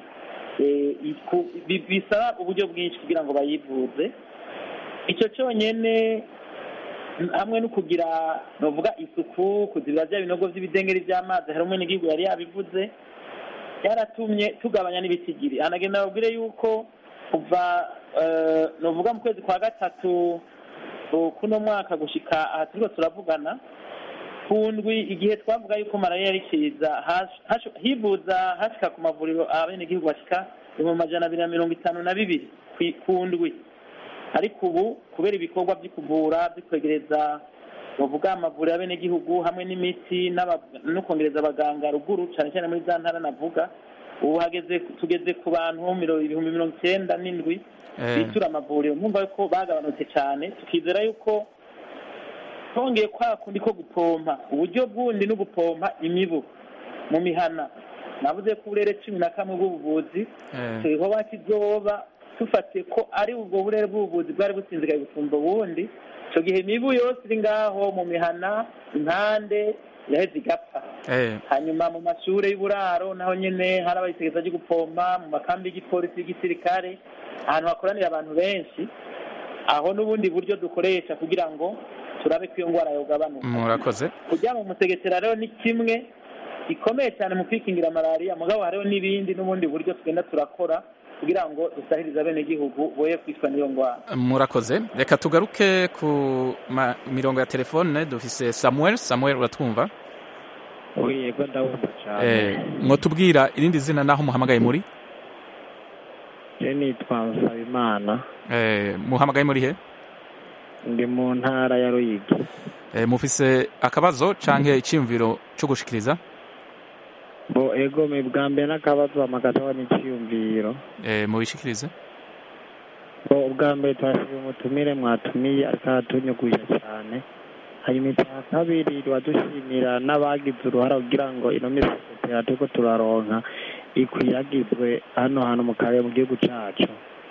S5: bisaba uburyo bwinshi kugira ngo bayivuze icyo cyonyine hamwe no kugira navuga isuku kuzibira bya binogo by'ibidengeri by'amazi hari umwe n'igihugu yari yabivuze byaratumye tugabanya n'ibitigiri hanagenda babwire yuko kuva navuga mu kwezi kwa gatatu kuno mwaka gushika aha turiko turavugana ku ndwi igihe twavuga yuko malariya yari kiza hivuza hashika ku mavuriro abenegihugu bashika ibihumbi majana abiri na mirongo itanu na bibiri ku ndwi ariko ubu kubera ibikorwa byo kuvura byo kwegereza bavuga amavuriro y'abenegihugu hamwe n'imiti no kongereza abaganga ruguru cyane cyane muri za ntara navuga ubu hageze tugeze ku bantu ibihumbi mirongo icyenda n'indwi bitura amavuriro nkumva ko bagabanutse cyane tukizera yuko twongeye kwa kundi ko gupompa uburyo bw'undi no gupompa imibu mu mihana navuze ko uburere cumi na kamwe bw'ubuvuzi turiho kizoba dufatiye ko ari ubwo burere bw'ubuvuzi bwari businzikaye gusumba ubundi icyo gihe imibu yose iri ngaho mu mihana impande yaheze igapfa hanyuma mu mashuri y'uburaro naho nyine hari abayitegeza ryo gupompa mu makambi y'igipolisi y'igisirikare ahantu hakoranira abantu benshi aho n'ubundi buryo dukoresha kugira ngo turabe ko iyo ndwara yogabanuka
S1: murakoze
S5: kujya mu musegetera rero ni kimwe gikomeye cyane mu kwikingira malariya mugabo hariho n'ibindi n'ubundi buryo tugenda turakora kugira ngo dusahirize abenegihugu boye kwicwa n'iyo ndwara
S1: murakoze reka tugaruke ku mirongo ya telefone dufise samuel samuel uratwumva
S10: yego ndabumva cyane
S1: mwotubwira irindi zina naho muhamagaye muri
S10: je nitwa nsabimana
S1: muhamagaye muri he
S10: ndi mu ntara ya ruyigi
S1: mufise akabazo canke iciyumviro co gushikiriza
S10: bo ego me bwa mbere n'akabazo amagataho n'iciyumviro
S1: mubishikirize
S10: bo ubwa mbere twashije umutumire mwatumiye ariko aratunyugusha cyane hanyuma icya kabiri wadushimira n'abagize uruhara kugira ngo ino misegetera turiko turaronka ikwiragizwe hano hantu mu karere mu gihugu cacu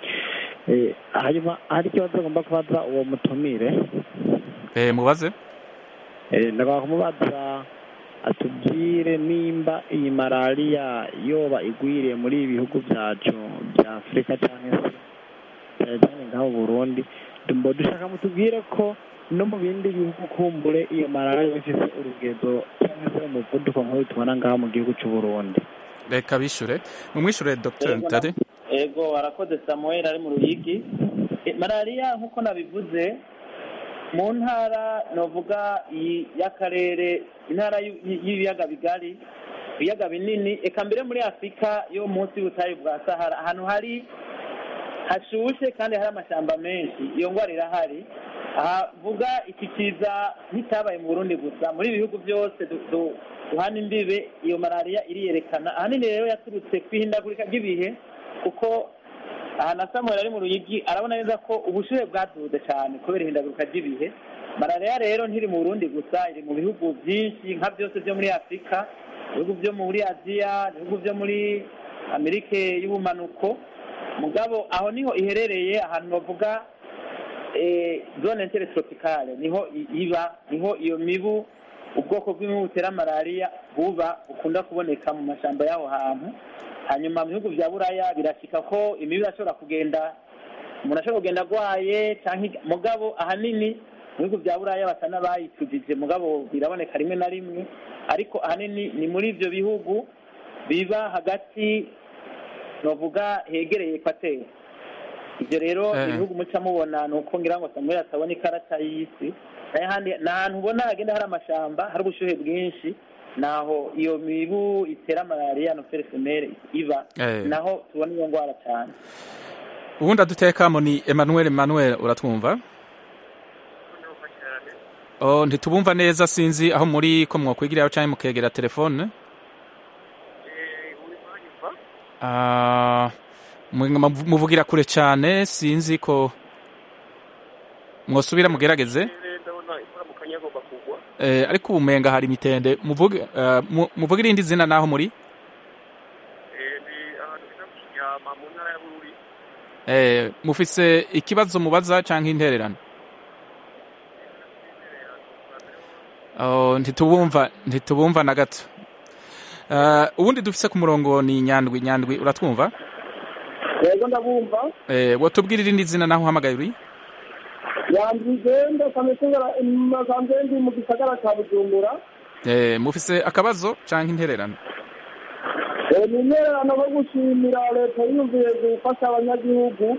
S10: hanyuma hari ikibazo agomba kubaza uwo mutumire
S1: mubaze
S10: ndagomba kumubaza atubwire nimba iyi malariya yoba igwiriye muri ibi bihugu byacu bya afurika cyangwa se cyane cyane nk'aho burundi mbo dushaka mutubwire ko no mu bindi bihugu kumbure iyo malariya ifite urugezo cyangwa se umuvuduko nk'uwo tubona ngaho mu gihugu cy'u burundi
S1: reka bishure mumwishure dr ntare
S5: ego warakoze samuel ari mu ruyigi malariya nk'uko nabivuze mu ntara navuga y'akarere intara y'ibiyaga bigari ibiyaga binini eka mbere muri afurika yo munsi y'ubutayu bwa sahara ahantu hari hashushe kandi hari amashyamba menshi iyo ndwara irahari ahavuga iki kiza nk'icyabaye mu burundi gusa muri ibi bihugu byose duhana imbibe iyo malariya iriyerekana ahanini rero yaturutse ku ihindagurika ry'ibihe kuko aha na samuel ari mu ruyigi arabona neza ko ubushyuhe bwaduze cyane kubera ihindagurika ry'ibihe malariya rero ntiri mu burundi gusa iri mu bihugu byinshi nka byose byo muri afurika ibihugu byo muri aziya ibihugu byo muri amerika y'ubumanuko mugabo aho niho iherereye ahantu bavuga eh, zone interetropicale niho i- iba niho iyo mibu ubwoko bw'imibu butera malariya buba bukunda kuboneka mu mashyamba y'aho hantu hanyuma mu bihugu bya buraya birashyika ko imibu irashobora kugenda umuntu ashobora kugenda arwaye cyangwa iga- mugabo ahanini mu bihugu bya buraya basa n'abayitujije mugabo biraboneka rimwe na rimwe ariko ahanini ni muri ibyo bihugu biba hagati novuga hegereye ekwateri ibyo rero
S1: Eh.
S5: ibihugu muca mubona ni uko ngira ngo samuel atabona ikarata y'isi n'ahandi ni ahantu ubona hagenda hari amashamba hari ubushyuhe bwinshi naho iyo mibu itera malariya nofere femere iba
S1: Eh.
S5: naho tubona iyo ndwara cyane
S1: ubundi adutekamo ni emmanuel emmanuel uratwumva oh, ntitubumva neza sinzi aho muri ko mwokwigiraho cyangwa mukegera telefone Ah, mwe- muvugira kure cyane sinzi ko mwosubira mugerageze eh, ariko ubumenga hari imitende muvuge eh, mu- muvuge irindi zina naho muri eh, mufise ikibazo mubaza cyangwa intererano oh, ntitubumva ntitubumva na gato Uh, ubundi dufise ku murongo ni nyandwi nyandwi uratwumva
S9: yego ndabumva
S1: eh, wotubwira irindi zina naho uhamagaye uri
S9: yandwigenda kamesengera masanze ndi mu gisagara ca bujumbura
S1: eh, mufise akabazo canke intererano
S9: Eh, ni intererano no gushimira leta yiyumviye gufasha abanyagihugu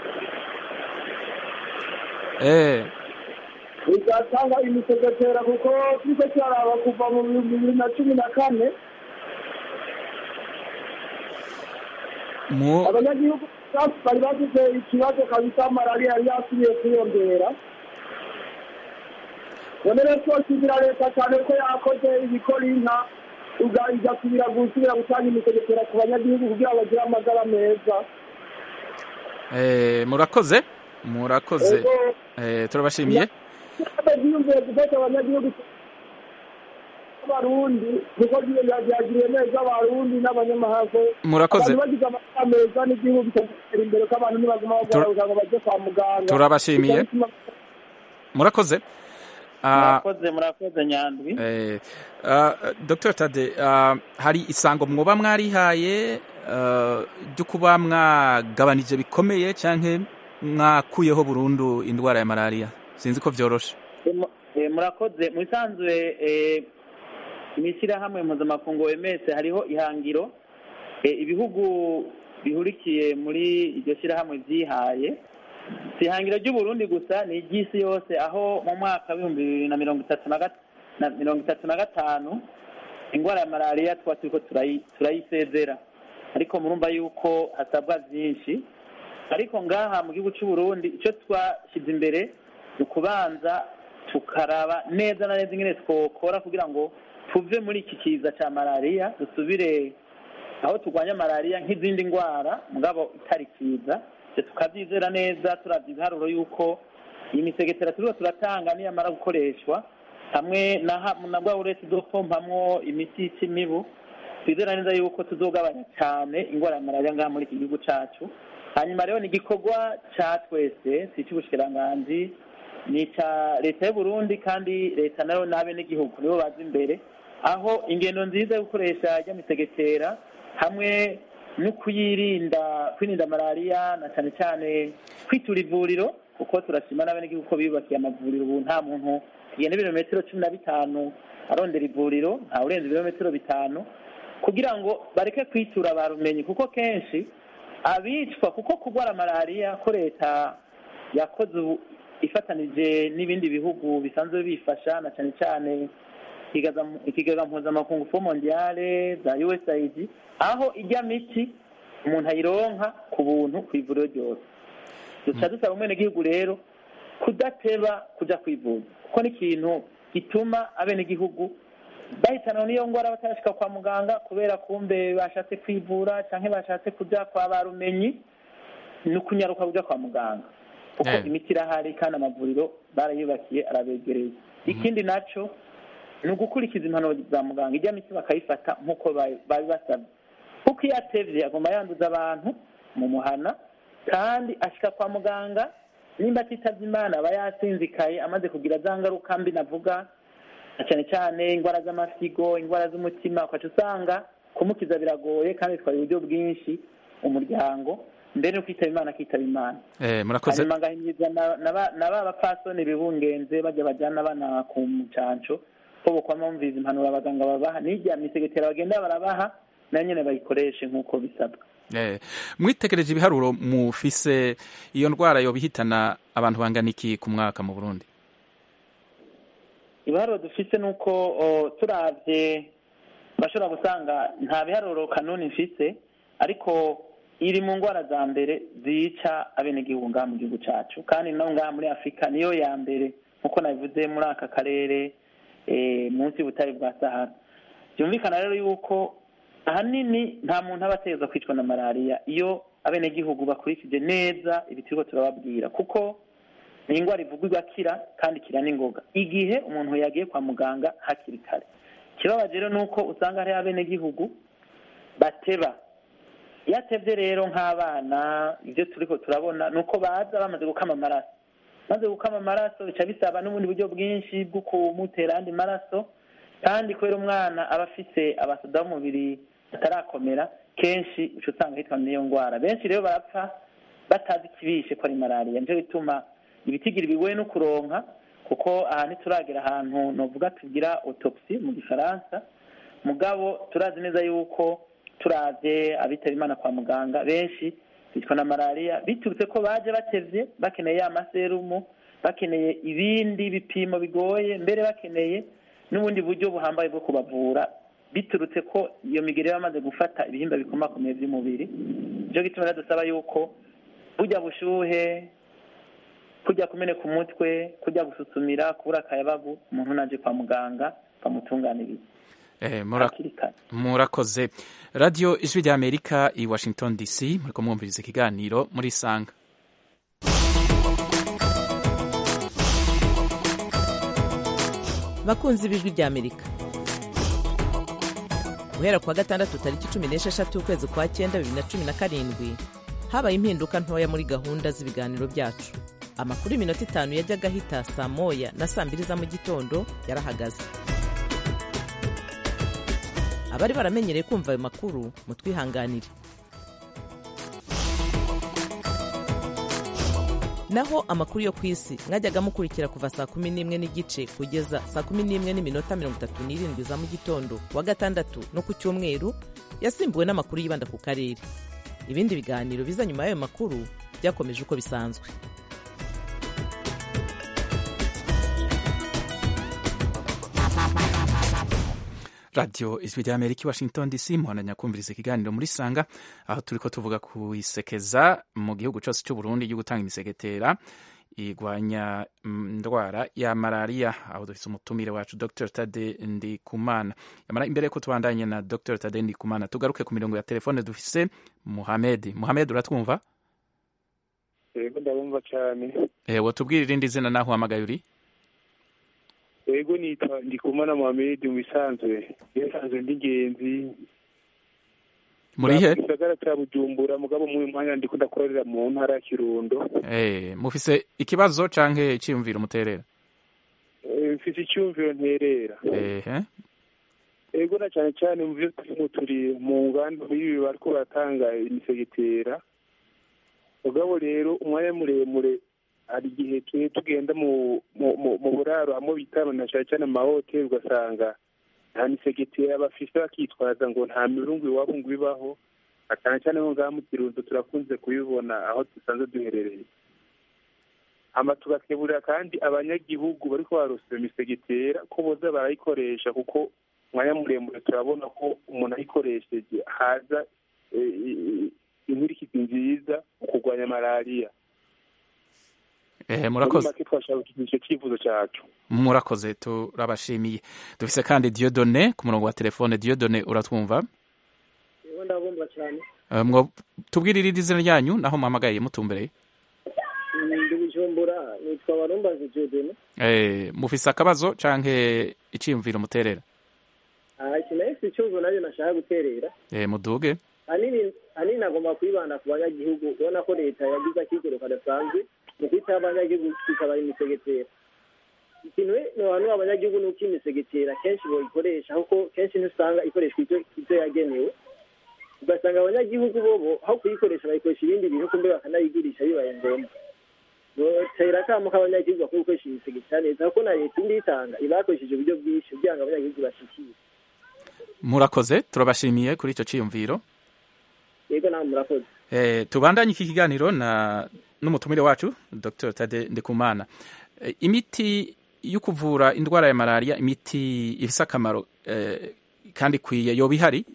S1: eh,
S9: igatanga imisegetera kuko turiko turaraba kuva mu bihumbi bibiri na cumi na kane
S1: mu
S9: abanyagihugu bari bafite ikibazo kabisa malariya yari yasubiye kwiyongera none rero twoshimira leta cyane ko yakoze ibikora inka uga- igasubira gusubira gutanga imisegetera ku banyagihugu kugira ngo bagire amagara meza
S1: eh, murakoze murakoze
S9: Ego.
S1: eh, turabashimiye
S9: byiyumviye gufasha abanyagihugu b'abarundi kuko byagiriye neza abarundi n'abanyamahanga
S1: Murakoze.
S9: abantu bagize amagara meza n'igihugu kigatera imbere ko abantu ntibaguma bagora
S1: Tur-
S9: kugira ngo bajye kwa muganga
S1: Turabashimiye. murakoze Ah,
S5: murakoze murakoze nyandwi
S1: eh, ah, dr tade ah, hari isango mwoba mwarihaye ah, ryo kuba mwagabanije bikomeye canke mwakuyeho burundu indwara ya malariya sinzi ko vyoroshe
S5: Mu- eh, murakoze mu bisanzwe eh, mu ishyirahamwe mpuzamakungu OMS hariho ihangiro eh, ibihugu bihurikiye muri iryo shyirahamwe byihaye si ihangiro ry'uburundi gusa ni iry'isi yose aho mu mwaka w'ibihumbi bibiri na mirongo itatu na gat- na mirongo itatu na gatanu indwara ya malariya tuba turiko turayi- turayisezera ariko murumva yuko hasabwa byinshi ariko ngaha mu gihugu cy'u Burundi icyo twashyize imbere ni ukubanza tukaraba neza na neza ingene twokora kugira ngo tuve muri iki kiza cya malariya dusubire aho turwanya malariya nk'izindi ndwara mugabo itari kiza ibyo tukabyizera neza turabya ibiharuro y'uko iyi misegetera turiho turatanga niyamara gukoreshwa hamwe na ha- na bwa uretse dupompamwo imiti yica imibu twizera neza yuko tuzogabanya cyane indwara ya malariya ngaha muri iki gihugu cyacu hanyuma rero ni igikorwa cya twese si icy'ubushikiranganji ni icya leta y'u Burundi kandi leta nayo n'abenegihugu nibo baza imbere aho ingendo nziza yo gukoresha ry'amisegetera hamwe no kuyirinda kwirinda malariya na cyane cyane kwitura ivuriro kuko turashima n'abenegihugu ko biyubakiye amavuriro ubu nta muntu agenda ibirometero cumi na bitanu arondera ivuriro nta urenze ibirometero bitanu kugira ngo bareke kwitura ba rumenyi kuko kenshi abicwa kuko kurwara malariya ko leta yakoze ubu ifatanije n'ibindi bihugu bisanzwe bifasha na cyane cyane ikigaza- ikigega mpuzamakungu fo mondiale za usaid aho ijya miti umuntu ayironka ku buntu ku ivuriro ryose duca dusaba umwenegihugu rero kudateba kuja kwivuza kuko ni ikintu gituma abenegihugu bahitanwa n'iyo ndwara batarashika kwa muganga kubera kumbe bashatse kwivura canke bashatse kuja kwa barumenyi ni ukunyaruka kuja kwa muganga kuko
S1: Eh.
S5: imiti irahari kandi amavuriro barayubakiye arabegereye ikindi naco ni ugukurikiza impanuro za muganga ijya miti bakayifata nk'uko bayi- babibasabye kuko iyo atevye agomba yanduza abantu mu muhana kandi ashika kwa muganga nimba atitavye imana aba yasinzikaye amaze kugira za ngaruka mbi navuga na cyane cyane indwara z'amasigo indwara z'umutima ukaca usanga kumukiza biragoye kandi bitwara uburyo bwinshi umuryango mbere no kwitaba imana akitaba imana
S1: Eh, murakoze
S5: hanyuma ngahimiriza na- na ba- na ba bapfasoni bibungenze bajya bajyana abana ku mucanco ko bokwama bumviriza impanuro abaganga babaha n'irya misegetera bagenda barabaha nayo nyene bayikoreshe nk'uko bisabwa
S1: Eh, mwitegereje ibiharuro mufise iyo ndwara yoba ihitana abantu bangana iki ku mwaka mu burundi
S5: ibiharuro dufise ni uko o, turavye bashobora gusanga nta biharuro kanuni mfise ariko iri mu ndwara za mbere zica abenegihugu ngaha mu gihugu cacu kandi no ngaha muri afurika niyo ya mbere nk'uko nabivuze muri aka karere eh, munsi y'ubutare bwa sahara byumvikana rero yuko ahanini nta muntu aba ategerezwa kwicwa na malariya iyo abenegihugu bakurikije neza ibi turiko turababwira kuko ni indwara ivugwa igakira kandi ikira n'ingoga igihe umuntu yagiye kwa muganga hakiri kare ikibabaje rero ni uko usanga hariho abenegihugu bateba iyo atevye rero nk'abana ibyo turiko turabona ni uko baza bamaze gukama amaraso maze gukama amaraso bica bisaba n'ubundi buryo bwinshi bwo kumutera andi maraso kandi kubera umwana aba afise abasoda b'umubiri batarakomera kenshi uca usanga hitwa n'iyo ndwara benshi rero barapfa batazi ikibishe ko ari malariya nico bituma ibitigiri bigoye no kuronka kuko aha ntituragera ahantu novuga tugira autopsy mu gifaransa mugabo turazi neza yuko turavye abitaba imana kwa muganga benshi bitwa na malariya biturutse ko baje batevye bakeneye ya maserumu bakeneye ibindi bipimo bigoye mbere bakeneye n'ubundi buryo buhambaye bwo kubavura biturutse ko iyo migeri yaba yamaze gufata ibihimba bikomakomeye by'umubiri nico gituma rero dusaba yuko burya bushuhe kujya kumeneka umutwe kujya gususumira kubura akayabagu umuntu naje kwa muganga bamutunganiriza
S1: Eh, mura-
S5: hakiri kare
S1: murakoze radiyo ijwi rya amerika i washington dc muriko mwumviriza ikiganiro muri sanga
S2: bakunzi b'ijwi rya amerika guhera ku wa gatandatu tariki cumi n'esheshatu ukwezi kwa cyenda bibiri na cumi na karindwi habaye impinduka ntoya muri gahunda z'ibiganiro byacu amakuru y'iminota itanu yajyaga ahita saa moya na saa mbiri za mu gitondo yarahagaze abari baramenyereye kumva ayo makuru mutwihanganire naho amakuru yo ku isi mwajyaga mukurikira kuva saa kumi n'imwe n'igice kugeza saa kumi n'imwe n'iminota mirongo itatu n'irindwi za mu gitondo ku wa gatandatu no ku cyumweru yasimbuwe n'amakuru yibanda ku karere ibindi biganiro biza nyuma y'ayo makuru byakomeje uko bisanzwe
S1: radiyo ijwi rya amerika i washington dc muhananya kumviriza ikiganiro muri sanga aho turiko tuvuga ku isekeza mu gihugu cyose cy'u burundi ryo gutanga imisegetera igwanya mm, indwara ya malariya aho dufise umutumire wacu dr tade ndikumana yamara imbere yuko tubandanye na dr tade ndikumana tugaruke ku mirongo ya telefone dufise muhamedi muhamedi uratwumva
S8: yego ndabumva cyane
S1: eh, wotubwira irindi zina naho uhamagaye uri
S8: yego nitwa ndikumana muhamedi mu bisanzwe bisanzwe ndi ingenzi
S1: muri he
S8: mu gisagara cya bujumbura mugabo mu mwanya ndiko ndakorera mu ntara ya kirundo
S1: eh, mufise ikibazo canke iciyumviro muterera
S8: Eh, mfise icyumviro nterera
S1: ehe
S8: yego na cyane cyane mu byo turimo turi mu nganda ibi bariko baratanga imisegetera mugabo rero umwanya muremure hari igihe twe tugenda mu mu- mu- mu buraro hamwe bitana na cyane cyane amahoteli ugasanga nta misegetera bafise bakitwaza ngo nta mirungu iwabo ngo ibaho na cyane cyane nko ngaha mu kirundo turakunze kubibona aho dusanzwe duherereye hama tugakeburira kandi abanyagihugu bariko barose iyo misegetera ko boza barayikoresha kuko umwanya muremure turabona ko umuntu ayikoresheje haza eh, eh, inkurikizi nziza mu kurwanya malariya
S1: eh,
S8: muri
S1: murakoze
S8: make twashaka icyo cyifuzo cyacu
S1: murakoze turabashimiye dufise kandi diodone ku murongo wa telefone diodone uratwumva
S11: Yewe ndabumva cyane
S1: Eh, mwo tubwire irindi zina ryanyu naho muhamagaye mutumbereye
S11: ndi bujumbura nitwa barumbazi jodene
S1: eh, mufise akabazo canke iciyumviro muterera
S11: iki nayo si ikibazo nabyo nashaka guterera
S1: eh, muduge
S11: hanini hanini nagomba kwibanda ku banyagihugu ubona ko leta yagize akigero kadasanzwe mu kwitaho abanyagihugu ikaba imisegetera ikintu abantu abanyagihugu ni uko imisegetera kenshi bayikoresha kuko kenshi ntusanga ikoreshwa ibyo yagenewe ugasanga abanyagihugu bobo aho kuyikoresha bayikoresha ibindi bintu kumbe bakanayigurisha bibaye ngombwa tera akamo k'abanyagihugu bakwiye gukoresha imisegetera neza kuko na leta indi itanga iba yakoresheje uburyo bwinshi kugira ngo abanyagihugu bashikire
S1: murakoze turabashimiye kuri icyo cyiyumviro
S11: yego nawe murakoze
S1: Eh, tubandanye iki kiganiro na n'umutumire wacu Dr Tade Ndikumana Eh, imiti yo kuvura indwara ya malaria imiti ifise akamaro eh, kandi ikwiye yoba ihari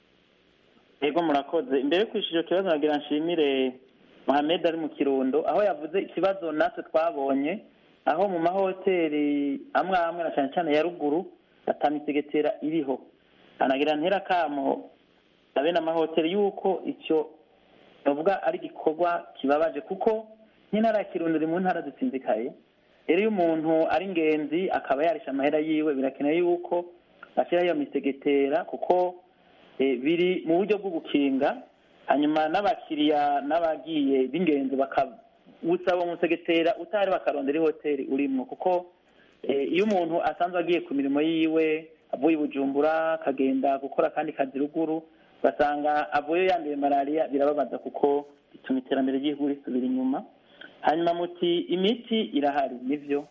S5: yego murakoze imbere yo kwishyura icyo kibazo nagira nshimire Mohamed ari mu kirundo aho yavuze ikibazo natwe twabonye aho mu mahoteli amwe amwe na cyane cyane ya ruguru atamisegetera iriho anagira ntera kamo abe n'amahoteli yuko icyo bavuga ari igikorwa kibabaje kuko nk'intara ya kirundo iri mu ntara zitsinzikaye rero iyo umuntu ari ingenzi akaba yarisha amahera yiwe birakenewe yuko ashyiraho iyo misegetera kuko eh, biri mu buryo bwo gukinga hanyuma n'abakiriya n'abagiye b'ingenzi bakawusaba umusegetera utari bakarondera ihoteli urimo kuko eh, iyo umuntu asanzwe agiye ku mirimo yiwe avuye i bujumbura akagenda gukora akandi kazi ruguru basanga avuye yanduye malariya birababaza kuko bituma iterambere ry'igihugu risubira inyuma hanyuma muti imiti irahari nivyo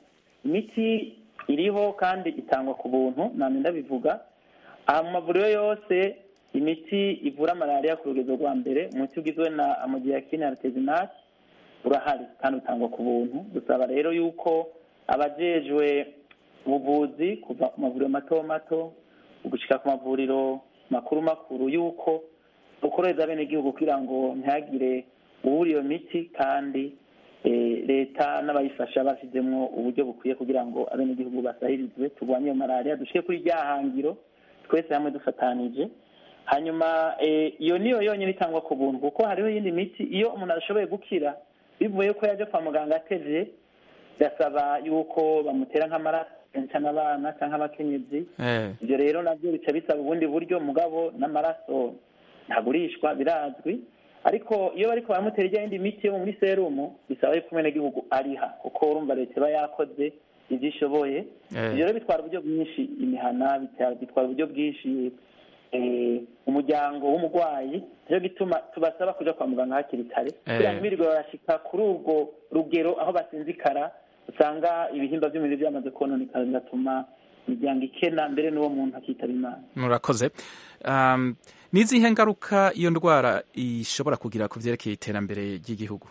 S5: imiti iriho kandi itangwa ku buntu namwe ndabivuga aha mu mavuriro yose imiti ivura malariya ku rugero rwa mbere umuti ugizwe na amodiyakine artesinate urahari kandi utangwa ku buntu dusaba rero yuko abajejwe ubuvuzi kuva ku mavuriro mato mato gushika ku mavuriro makuru makuru yuko ukoreza bene igihugu kugira ngo ntihagire ubura iyo miti kandi eh, leta n'abayifasha bashyizemo uburyo bukwiye kugira ngo abenegihugu basahirizwe turwanye iyo malariya dushike kuri rya hangiro twese hamwe dufatanije hanyuma eh, iyo niyo yonyine itangwa ku buntu kuko hariho iyindi miti iyo umuntu adashoboye gukira bivuye ko yaje kwa muganga atevye birasaba yuko bamutera nk'amaraso cyane abana cyangwa abakenyezi
S1: eh.
S5: ibyo rero nabyo bica bisaba ubundi buryo mugabo n'amaraso ntagurishwa birazwi ariko iyo bariko baramutera ijya yindi miti yo muri serumu bisaba yuko umwenegihugu ariha kuko urumva leta iba yakoze ibyo ishoboye
S1: Eh.
S5: ibyo rero bitwara uburyo bwinshi imihana bitwara bitwara uburyo bwinshi eh, umuryango w'umurwayi niyo gituma tubasaba kuja kwa muganga hakiri kare kugira ngo birirwe barashika kuri urwo rugero aho basinzikara usanga ibihimba by'umubiri byamaze kononekara bigatuma imiryango ikena mbere n'uwo muntu akitaba imana
S1: murakoze um, n'izihe ngaruka iyo ndwara ishobora kugira ku vyerekeye iterambere ry'igihugu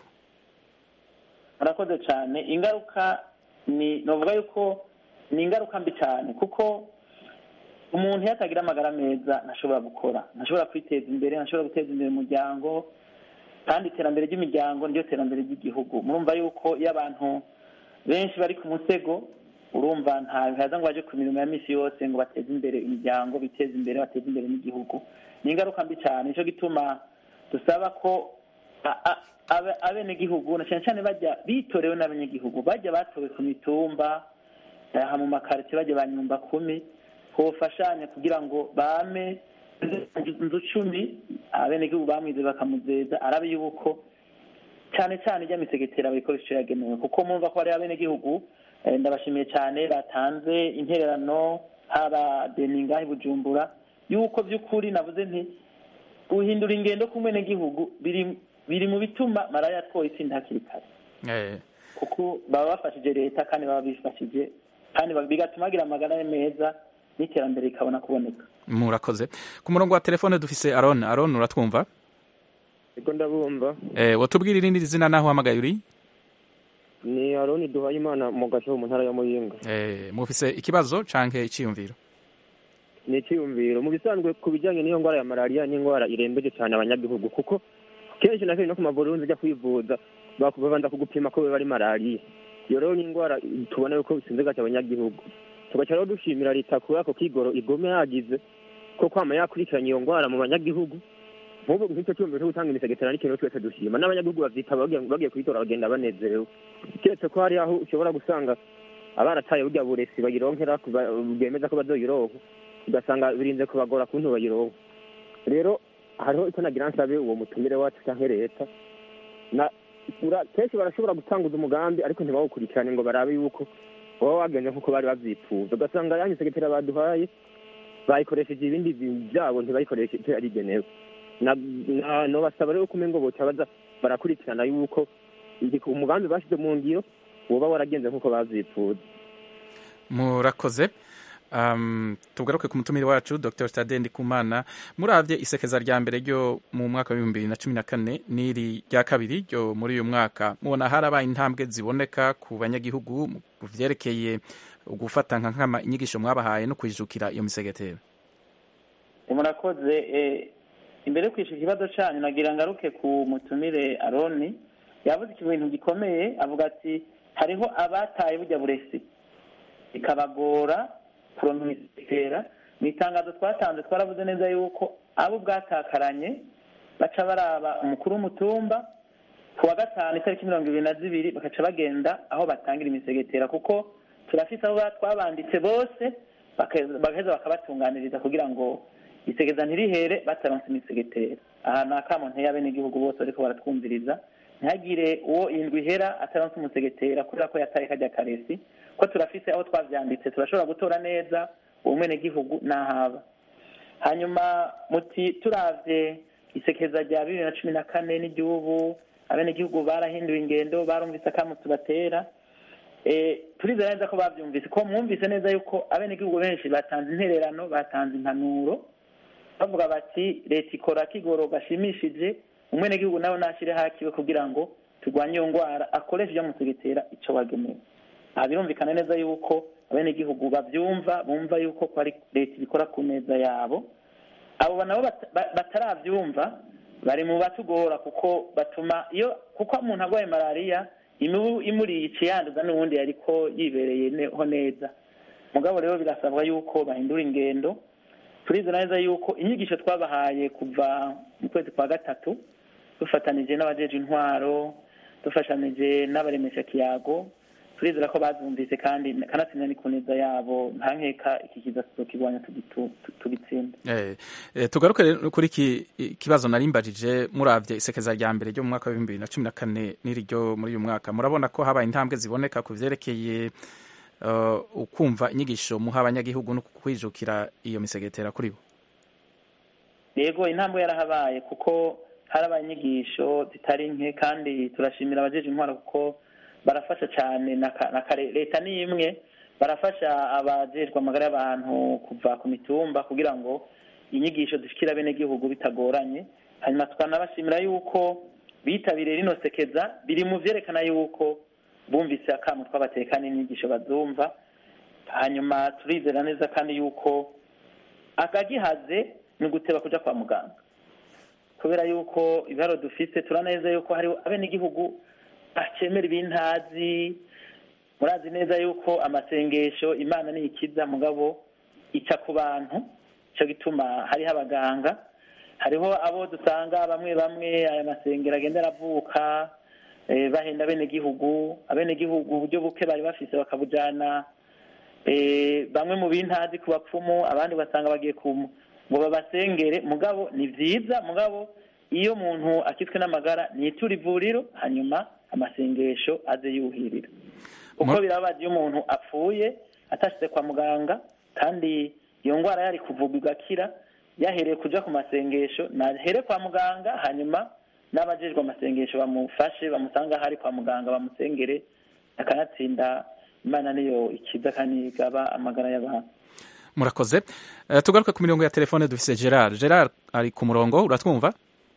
S5: murakoze cyane ingaruka ni novuga yuko ni ingaruka mbi cyane kuko umuntu iyo atagira amagara meza ntashobora gukora ntashobora kwiteza imbere ntashobora guteza imbere umuryango kandi iterambere ry'imiryango niryo terambere ry'igihugu murumva yuko iyo abantu benshi bari ku musego urumva nta bihaza ngo baje ku mirimo ya misi yose ngo bateze imbere imiryango biteze imbere bateze imbere n'igihugu ni ingaruka mbi cyane nicyo gituma dusaba ko a- a- abe- abenegihugu na cyane cyane bajya bitorewe n'abanyagihugu bajya batowe ku mitumba aha mu makaritsiye bajya ba nyumba kumi hofashanya kugira ngo bame inzu cumi abenegihugu bamwize bakamuzeza arabe yuko cyane cyane ijya misegetera bayikoresha icyo yagenewe kuko mwumva ko hariho abenegihugu eh, ndabashimiye cyane batanze intererano haba deninga i bujumbura yuko by'ukuri navuze nti guhindura ingendo k'umwenegihugu biri biri mu bituma malariya twoyitsinda hakiri kare
S1: eh.
S5: kuko baba bafashije leta kandi baba bifashije kandi ba- bigatuma bagira amagara meza n'iterambere rikabona kuboneka
S1: murakoze ku murongo wa telefone dufise aron aron uratwumva
S12: Ego ndabumva
S1: eh, watubwira irindi zina naho uhamagaye uri
S12: ni Aroni Duhayimana mu gasho mu ntara ya Muyinga
S1: eh, mufise ikibazo canke iciyumviro
S12: ni icyiyumviro mu bisanzwe ku bijyanye n'iyo ndwara ya malariya ni indwara irembeje cyane abanyagihugu kuko kenshi na kenshi no ku mavuriro ujya kwivuza baku- babanza kugupima ko biba ari malariya iyo rero ni indwara tubona yuko bisinze gake abanyagihugu tugaca rero dushimira leta kubera ko kigoro igome yagize ko kwama yakurikiranye iyo ndwara mu banyagihugu nk'ubu nk'icyo cyumviro cyo gutanga imisegetera n'ikintu twese dushima n'abanyagihugu bavyitaba bagiye bagiye kuyitora bagenda banezerewe keretse ko hari aho ushobora gusanga abarataye burya buresi bayironkera kuba- bwemeza ko bazoyironka ugasanga birinze kubagora kuntu bayironka rero hariho icyo nagira nsabe uwo mutumire wacu cyangwa leta na ura- kenshi barashobora gutanguza umugambi ariko ntibawukurikirane ngo barabe yuko baba wagenze nk'uko bari babyifuza ugasanga yanyu segetera baduhaye bayikoresheje ibindi bintu byabo ntibayikoreshe icyo yari igenewe Na- na- nobasaba rero kumenya ngo boca baza barakurikirana yuko igi- umugambi bashyize mu ngiro woba waragenze nk'uko babyifuza
S1: murakoze um, tugaruke ku mutumire wacu dr stade ndikumana muravye isekeza rya mbere ryo mu mwaka w'ibihumbi bibiri na cumi na kane n'iri rya kabiri ryo muri uyu mwaka mubona harabaye intambwe ziboneka ku banyagihugu mu vyerekeye gufata nka nkama inyigisho mwabahaye no kwijukira iyo misegetero
S5: murakoze eh, imbere yo kwishyura ikibazo cyanyu nagira ngaruke ku mutumire aroni yavuze ikintu gikomeye avuga ati hariho abataye bujya buresi bikabagora kuronka imisekera mu itangazo twatanze twaravuze neza yuko abo bwatakaranye baca baraba umukuru w'umutumba ku wa gatanu itariki mirongo ibiri na zibiri bagaca bagenda aho batangira imisegetera kuko turafite aho twabanditse bose baka- bagaheza bakabatunganiriza kugira ngo isegeza ntirihere bataronse imisegetera aha ni akamo nteye abenegihugu bose bariko baratwumviriza ntihagire uwo indwi ihera ataronse umusegetera kubera ko yataye kajya karesi ko turafise aho twavyanditse turashobora gutora neza uwo mwenegihugu n'ahaba hanyuma muti turavye isekeza rya bibiri na cumi na kane n'igihugu abenegihugu barahinduye ingendo barumvise akamo tubatera Eh, turizera neza ko bavyumvise ko mwumvise neza yuko abenegihugu benshi batanze intererano batanze impanuro bavuga bati leta ikora kigoro gashimishije umwenegihugu nawe nashire hakiwe kugira ngo turwanye iyo ngwara akoreshe ibyo musegetera ico wagenewe aha birumvikana neza yuko abenegihugu bavyumva bumva yuko ko ari leta ibikora ku neza yabo abo nabo bat- ba- bataravyumva bari mu batugora kuko batuma iyo kuko umuntu arwaye malariya imibu imuriye iciyanduza n'ubundi yariko yibereyeho neza mugabo rero birasabwa yuko bahindura ingendo turizera neza yuko inyigisho twabahaye kuva mu kwezi kwa gatatu dufatanije n'abajeje intwaro dufashanije n'abaremesha kiyago turizera ko bazumvise kandi kanatsinda ni ku neza yabo nta nkeka iki kiza tuzokirwanya tugitu- tu- tugitsinde
S1: Eh, eh, tugaruke rero kuri iki kibazo narimbajije muravye isekeza rya mbere ryo mu mwaka w'ibihumbi bibiri na cumi na kane n'iri ryo muri uyu mwaka murabona ko habaye intambwe ziboneka ku vyerekeye eh, ukumva inyigisho muha abanyagihugu no kwijukira iyo misegetera kuri bo
S5: yego intambwe yarahabaye kuko harabaye inyigisho zitari nke kandi turashimira abajeje intwaro kuko barafasha cyane na ka- na kare leta ni imwe barafasha abajejwe amagara y'abantu kuva ku mitumba kugira ngo inyigisho zishikira abenegihugu bitagoranye hanyuma tukanabashimira yuko bitabiriye rino sekeza biri mu vyerekana yuko bumvise akamu twabateka n'inyigisho bazumva hanyuma turizera neza kandi yuko akagihaze ni uguteba kuja kwa muganga kubera yuko ibiharo dufise turaneza yuko hari abenegihugu bacemera ibintazi murazi neza yuko amasengesho imana ni ikiza mugabo ica ku bantu ico gituma hariho abaganga hariho abo dusanga bamwe bamwe aya masengero agenda aravuka eh, bahenda abenegihugu abenegihugu uburyo buke bari bafise bakabujana eh, bamwe mu bintazi ku bapfumu abandi basanga bagiye ku ngo babasengere mugabo ni vyiza mugabo iyo umuntu akitswe n'amagara nitura ivuriro hanyuma amasengesho aze yuhirira uko birabaje iyo umuntu apfuye atashitse kwa muganga kandi iyo ngwara yari kuvurwa igakira yahereye kuja ku masengesho nahere kwa muganga hanyuma n'abajejwe amasengesho bamufashe bamusanga hari kwa muganga bamusengere akanatsinda imana niyo ikiza kandi igaba amagara y'abantu
S1: murakoze Eh, tugaruke ku mirongo ya telefone dufise gerard gerard ari ku murongo uratwumva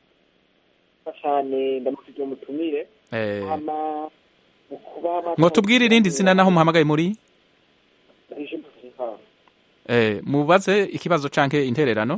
S13: cyane ndamufite umutumire
S1: Eh,
S13: hama mu kuba
S1: mwotubwire irindi zina naho muhamagaye muri
S13: ije muziha
S1: Eh, mubaze ikibazo canke intererano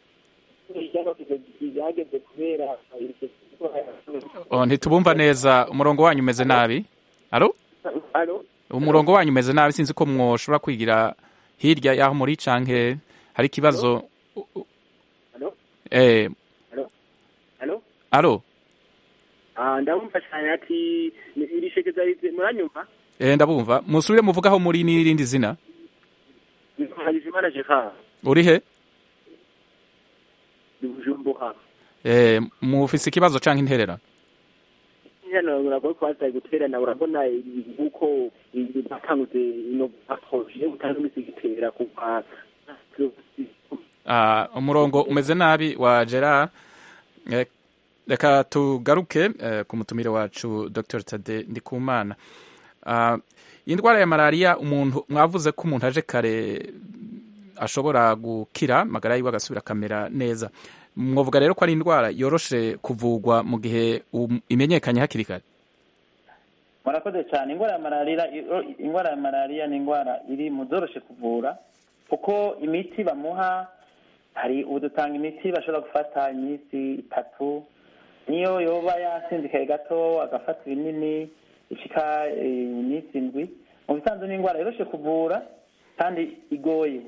S13: byageze kubera
S1: Oh, ntitubumva neza umurongo wanyu umeze nabi alo
S13: alo
S1: umurongo wanyu umeze nabi sinzi ko mwoshobora kwigira hirya y'aho muri canke hari ikibazo
S13: alo
S1: eh,
S13: alo alo
S1: alo
S13: ah ndamumva cyane ati ni iri shekeza rize muranyumva
S1: eh, ndabumva musubire muvugaho muri n'irindi zina
S13: Harizimana Jeka
S1: uri he
S13: Bujumbura
S1: eh, mufise ikibazo canke intererano
S13: ntiyanabura ko twasaye guterana urabona uko batangutse ino baproje utanga imisigitera kuva
S1: Ah, umurongo umeze nabi wa gerard Eh, reka tugaruke eh, ku mutumire wacu dr tade ndikumana Ah, iyi ndwara ya malariya umuntu mwavuze ko umuntu aje kare ashobora gukira magara yiwe agasubira akamera neza mwavuga rero ko ari indwara yoroshe kuvugwa mu gihe um- imenyekanye hakiri kare
S5: murakoze cyane indwara ya malariya indwara ya malariya ni indwara iri mu zoroshe kuvura kuko imiti bamuha hari ubu dutanga imiti bashobora gufata iminsi itatu niyo yoba yasinzikaye gato agafata ibinini ishika eh, iminsi indwi mu bisanzwe ni indwara yoroshe kuvura kandi igoye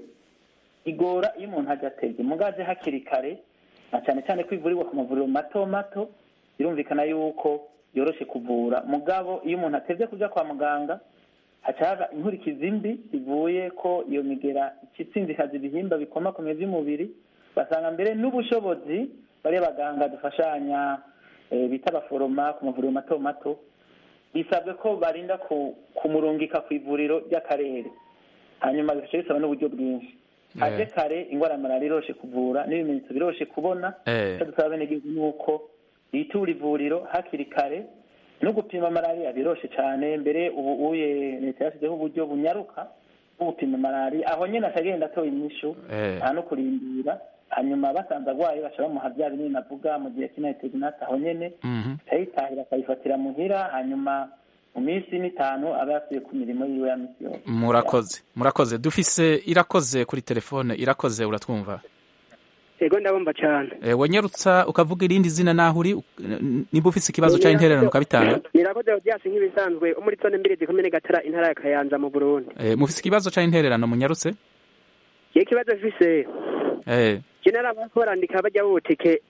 S5: igora iyo umuntu ajya atege mugaje hakiri kare na cyane cyane ko ivurirwa ku mavuriro mato mato birumvikana yuko yoroshe kuvura mugabo iyo umuntu atevye kuja kwa muganga haca haba inkurikizi mbi zivuye ko iyo migera ikitsinzikaza ibihimba bikomakomeye vy'umubiri basanga mbere n'ubushobozi bariya baganga dufashanya eh, bita abaforoma ku mavuriro mato mato bisabwe ko barinda ku- kumurungika ku ivuriro ry'akarere hanyuma bigaca bisaba n'uburyo bwinshi aje kare ingwara ya malariya iroshe kuvura n'ibimenyetso biroshe kubona
S1: Eh.
S5: icyo dusaba abenegihugu ni uko bitura ivuriro hakiri kare no gupima malariya biroshe cyane mbere ubu uye leta yashyizeho uburyo bunyaruka bwo gupima malariya aho nyine akagenda atoye inyishu
S1: Eh.
S5: nta no kurindira hanyuma basanze arwaye baca bamuha bya binini navuga mu gihe cy'inateginati aho nyene
S1: Mhm.
S5: akayitahira akayifatira muhira hanyuma mu minsi n'itanu aba yasubiye ku mirimo yiwe ya misi yose
S1: murakoze murakoze dufise irakoze kuri telefone irakoze uratwumva
S13: yego ndabumva cyane
S1: Eh, wanyarutsa ukavuga irindi zina naho uri uk- n- niba ufise ikibazo cyangwa intererano ukabitanga
S13: nirakoze byasi nk'ibisanzwe wo muri zone mbiri zikomine gatara intara ya kayanza mu burundi
S1: Eh, mufise ikibazo cyangwa intererano munyarutse
S13: iyo ikibazo mfise
S1: Eh,
S13: jenera bariko barandika bajya butike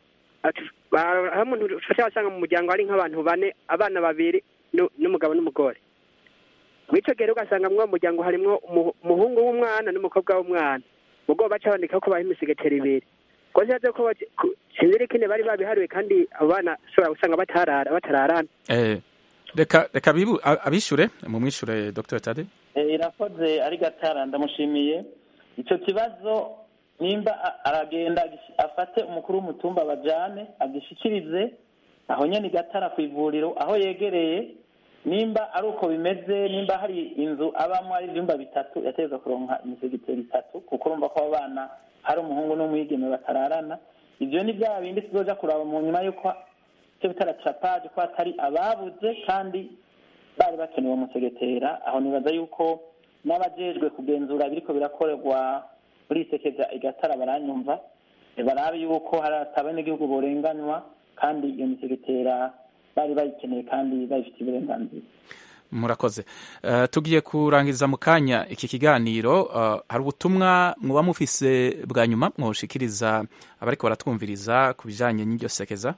S13: aho umuntu ufasha wasanga mu muryango hari nk'abantu bane abana babiri nu- n'umugabo n'umugore mw'ico gihe rero ugasanga mw'uwo muryango harimwo umu- umuhungu w'umwana n'umukobwa w'umwana ubwo baca bandika ko baha imisigetero ibiri ko ntibaze ko baje- ku- sinzi rero ikindi bari babihariwe kandi abo bana ushobora gusanga batarara batararana
S1: eh, reka reka bibu- a- abishure mumwishure dr tade
S5: Eh, irakoze ari gatara ndamushimiye icyo kibazo nimba a- aragenda agish- afate umukuru w'umutumba bajane agishikirize aho nyene i gatara ku ivuriro aho yegereye nimba ari uko bimeze nimba hari inzu abamwo ari ivyumba bitatu yategeza kuronka imisigiteri itatu kuko urumva ko abo bana hari umuhungu n'umwigeme batararana ivyo ni bya bindi tuzoja kuraba mu nyuma y'uko icyo bita ratirapaje ko hatari ababuze kandi bari bakenewe umusegetera aho nibaza yuko n'abajejwe kugenzura biriko birakorerwa muri isekeza igatara baranyumva eh, barabe yuko hari atabenegihugu borenganywa kandi iyo misegetera bari bayikeneye kandi bayifitiye uburenganzira
S1: murakoze Eh, tugiye kurangiza mu kanya iki kiganiro eh, hari ubutumwa muba mufise bwa nyuma mwoshikiriza abariko baratwumviriza ku bijanye n'iryo sekeza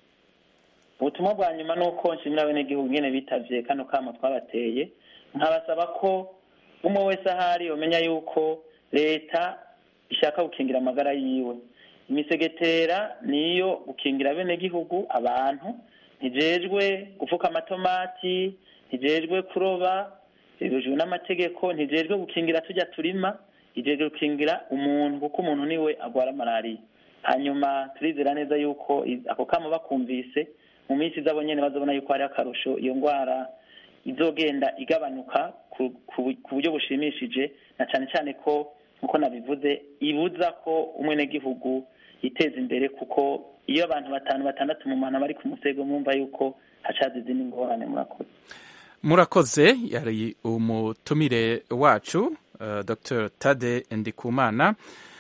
S5: ubutumwa bwa nyuma ni uko nshimira abenegihugu nyene bitavye kano kamo twabateye nkabasaba ko umwe wese ahari yomenya yuko leta ishaka gukingira amagara yiwe imisegetera niyo gukingira abenegihugu abantu ntijejwe gufuka amatomati ntijejwe kuroba bibujijwe n'amategeko ntijejwe gukingira tujya turima ijejwe gukingira umuntu kuko umuntu niwe agwara malariya hanyuma turizera neza yuko i- ako kamo bakumvise mu minsi izabo nyene bazobona yuko hari akarusho iyo ngwara izogenda igabanuka ku, ku, ku buryo bushimishije na cane cane ko nkuko nabivuze ibuza ko umwenegihugu yiteza imbere kuko iyo abantu batanu batandatu mu mahana bari ku musego mwumva yuko hacaza izindi ngorane murakoze
S1: murakoze yari umutumire wacu uh, dr tade ndikumana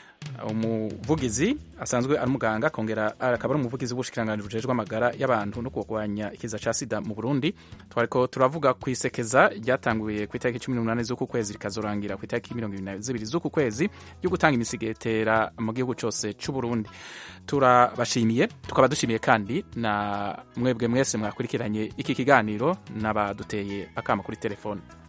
S1: umuvugizi asanzwe ari umuganga akongera akaba ari umuvugizi w'ubushikiranganji bujejwe amagara y'abantu no kurwanya ikiza ca sida mu burundi twariko turavuga ku isekeza ryatanguye ku itariki cumi n'umunani z'uku kwezi rikazorangira ku itariki mirongo ibiri na zibiri z'uku kwezi ryo gutanga imisigetera mu gihugu cose c'uburundi turabashimiye tukaba dushimiye kandi na mwebwe mwese mwakurikiranye iki kiganiro n'abaduteye akama kuri telefone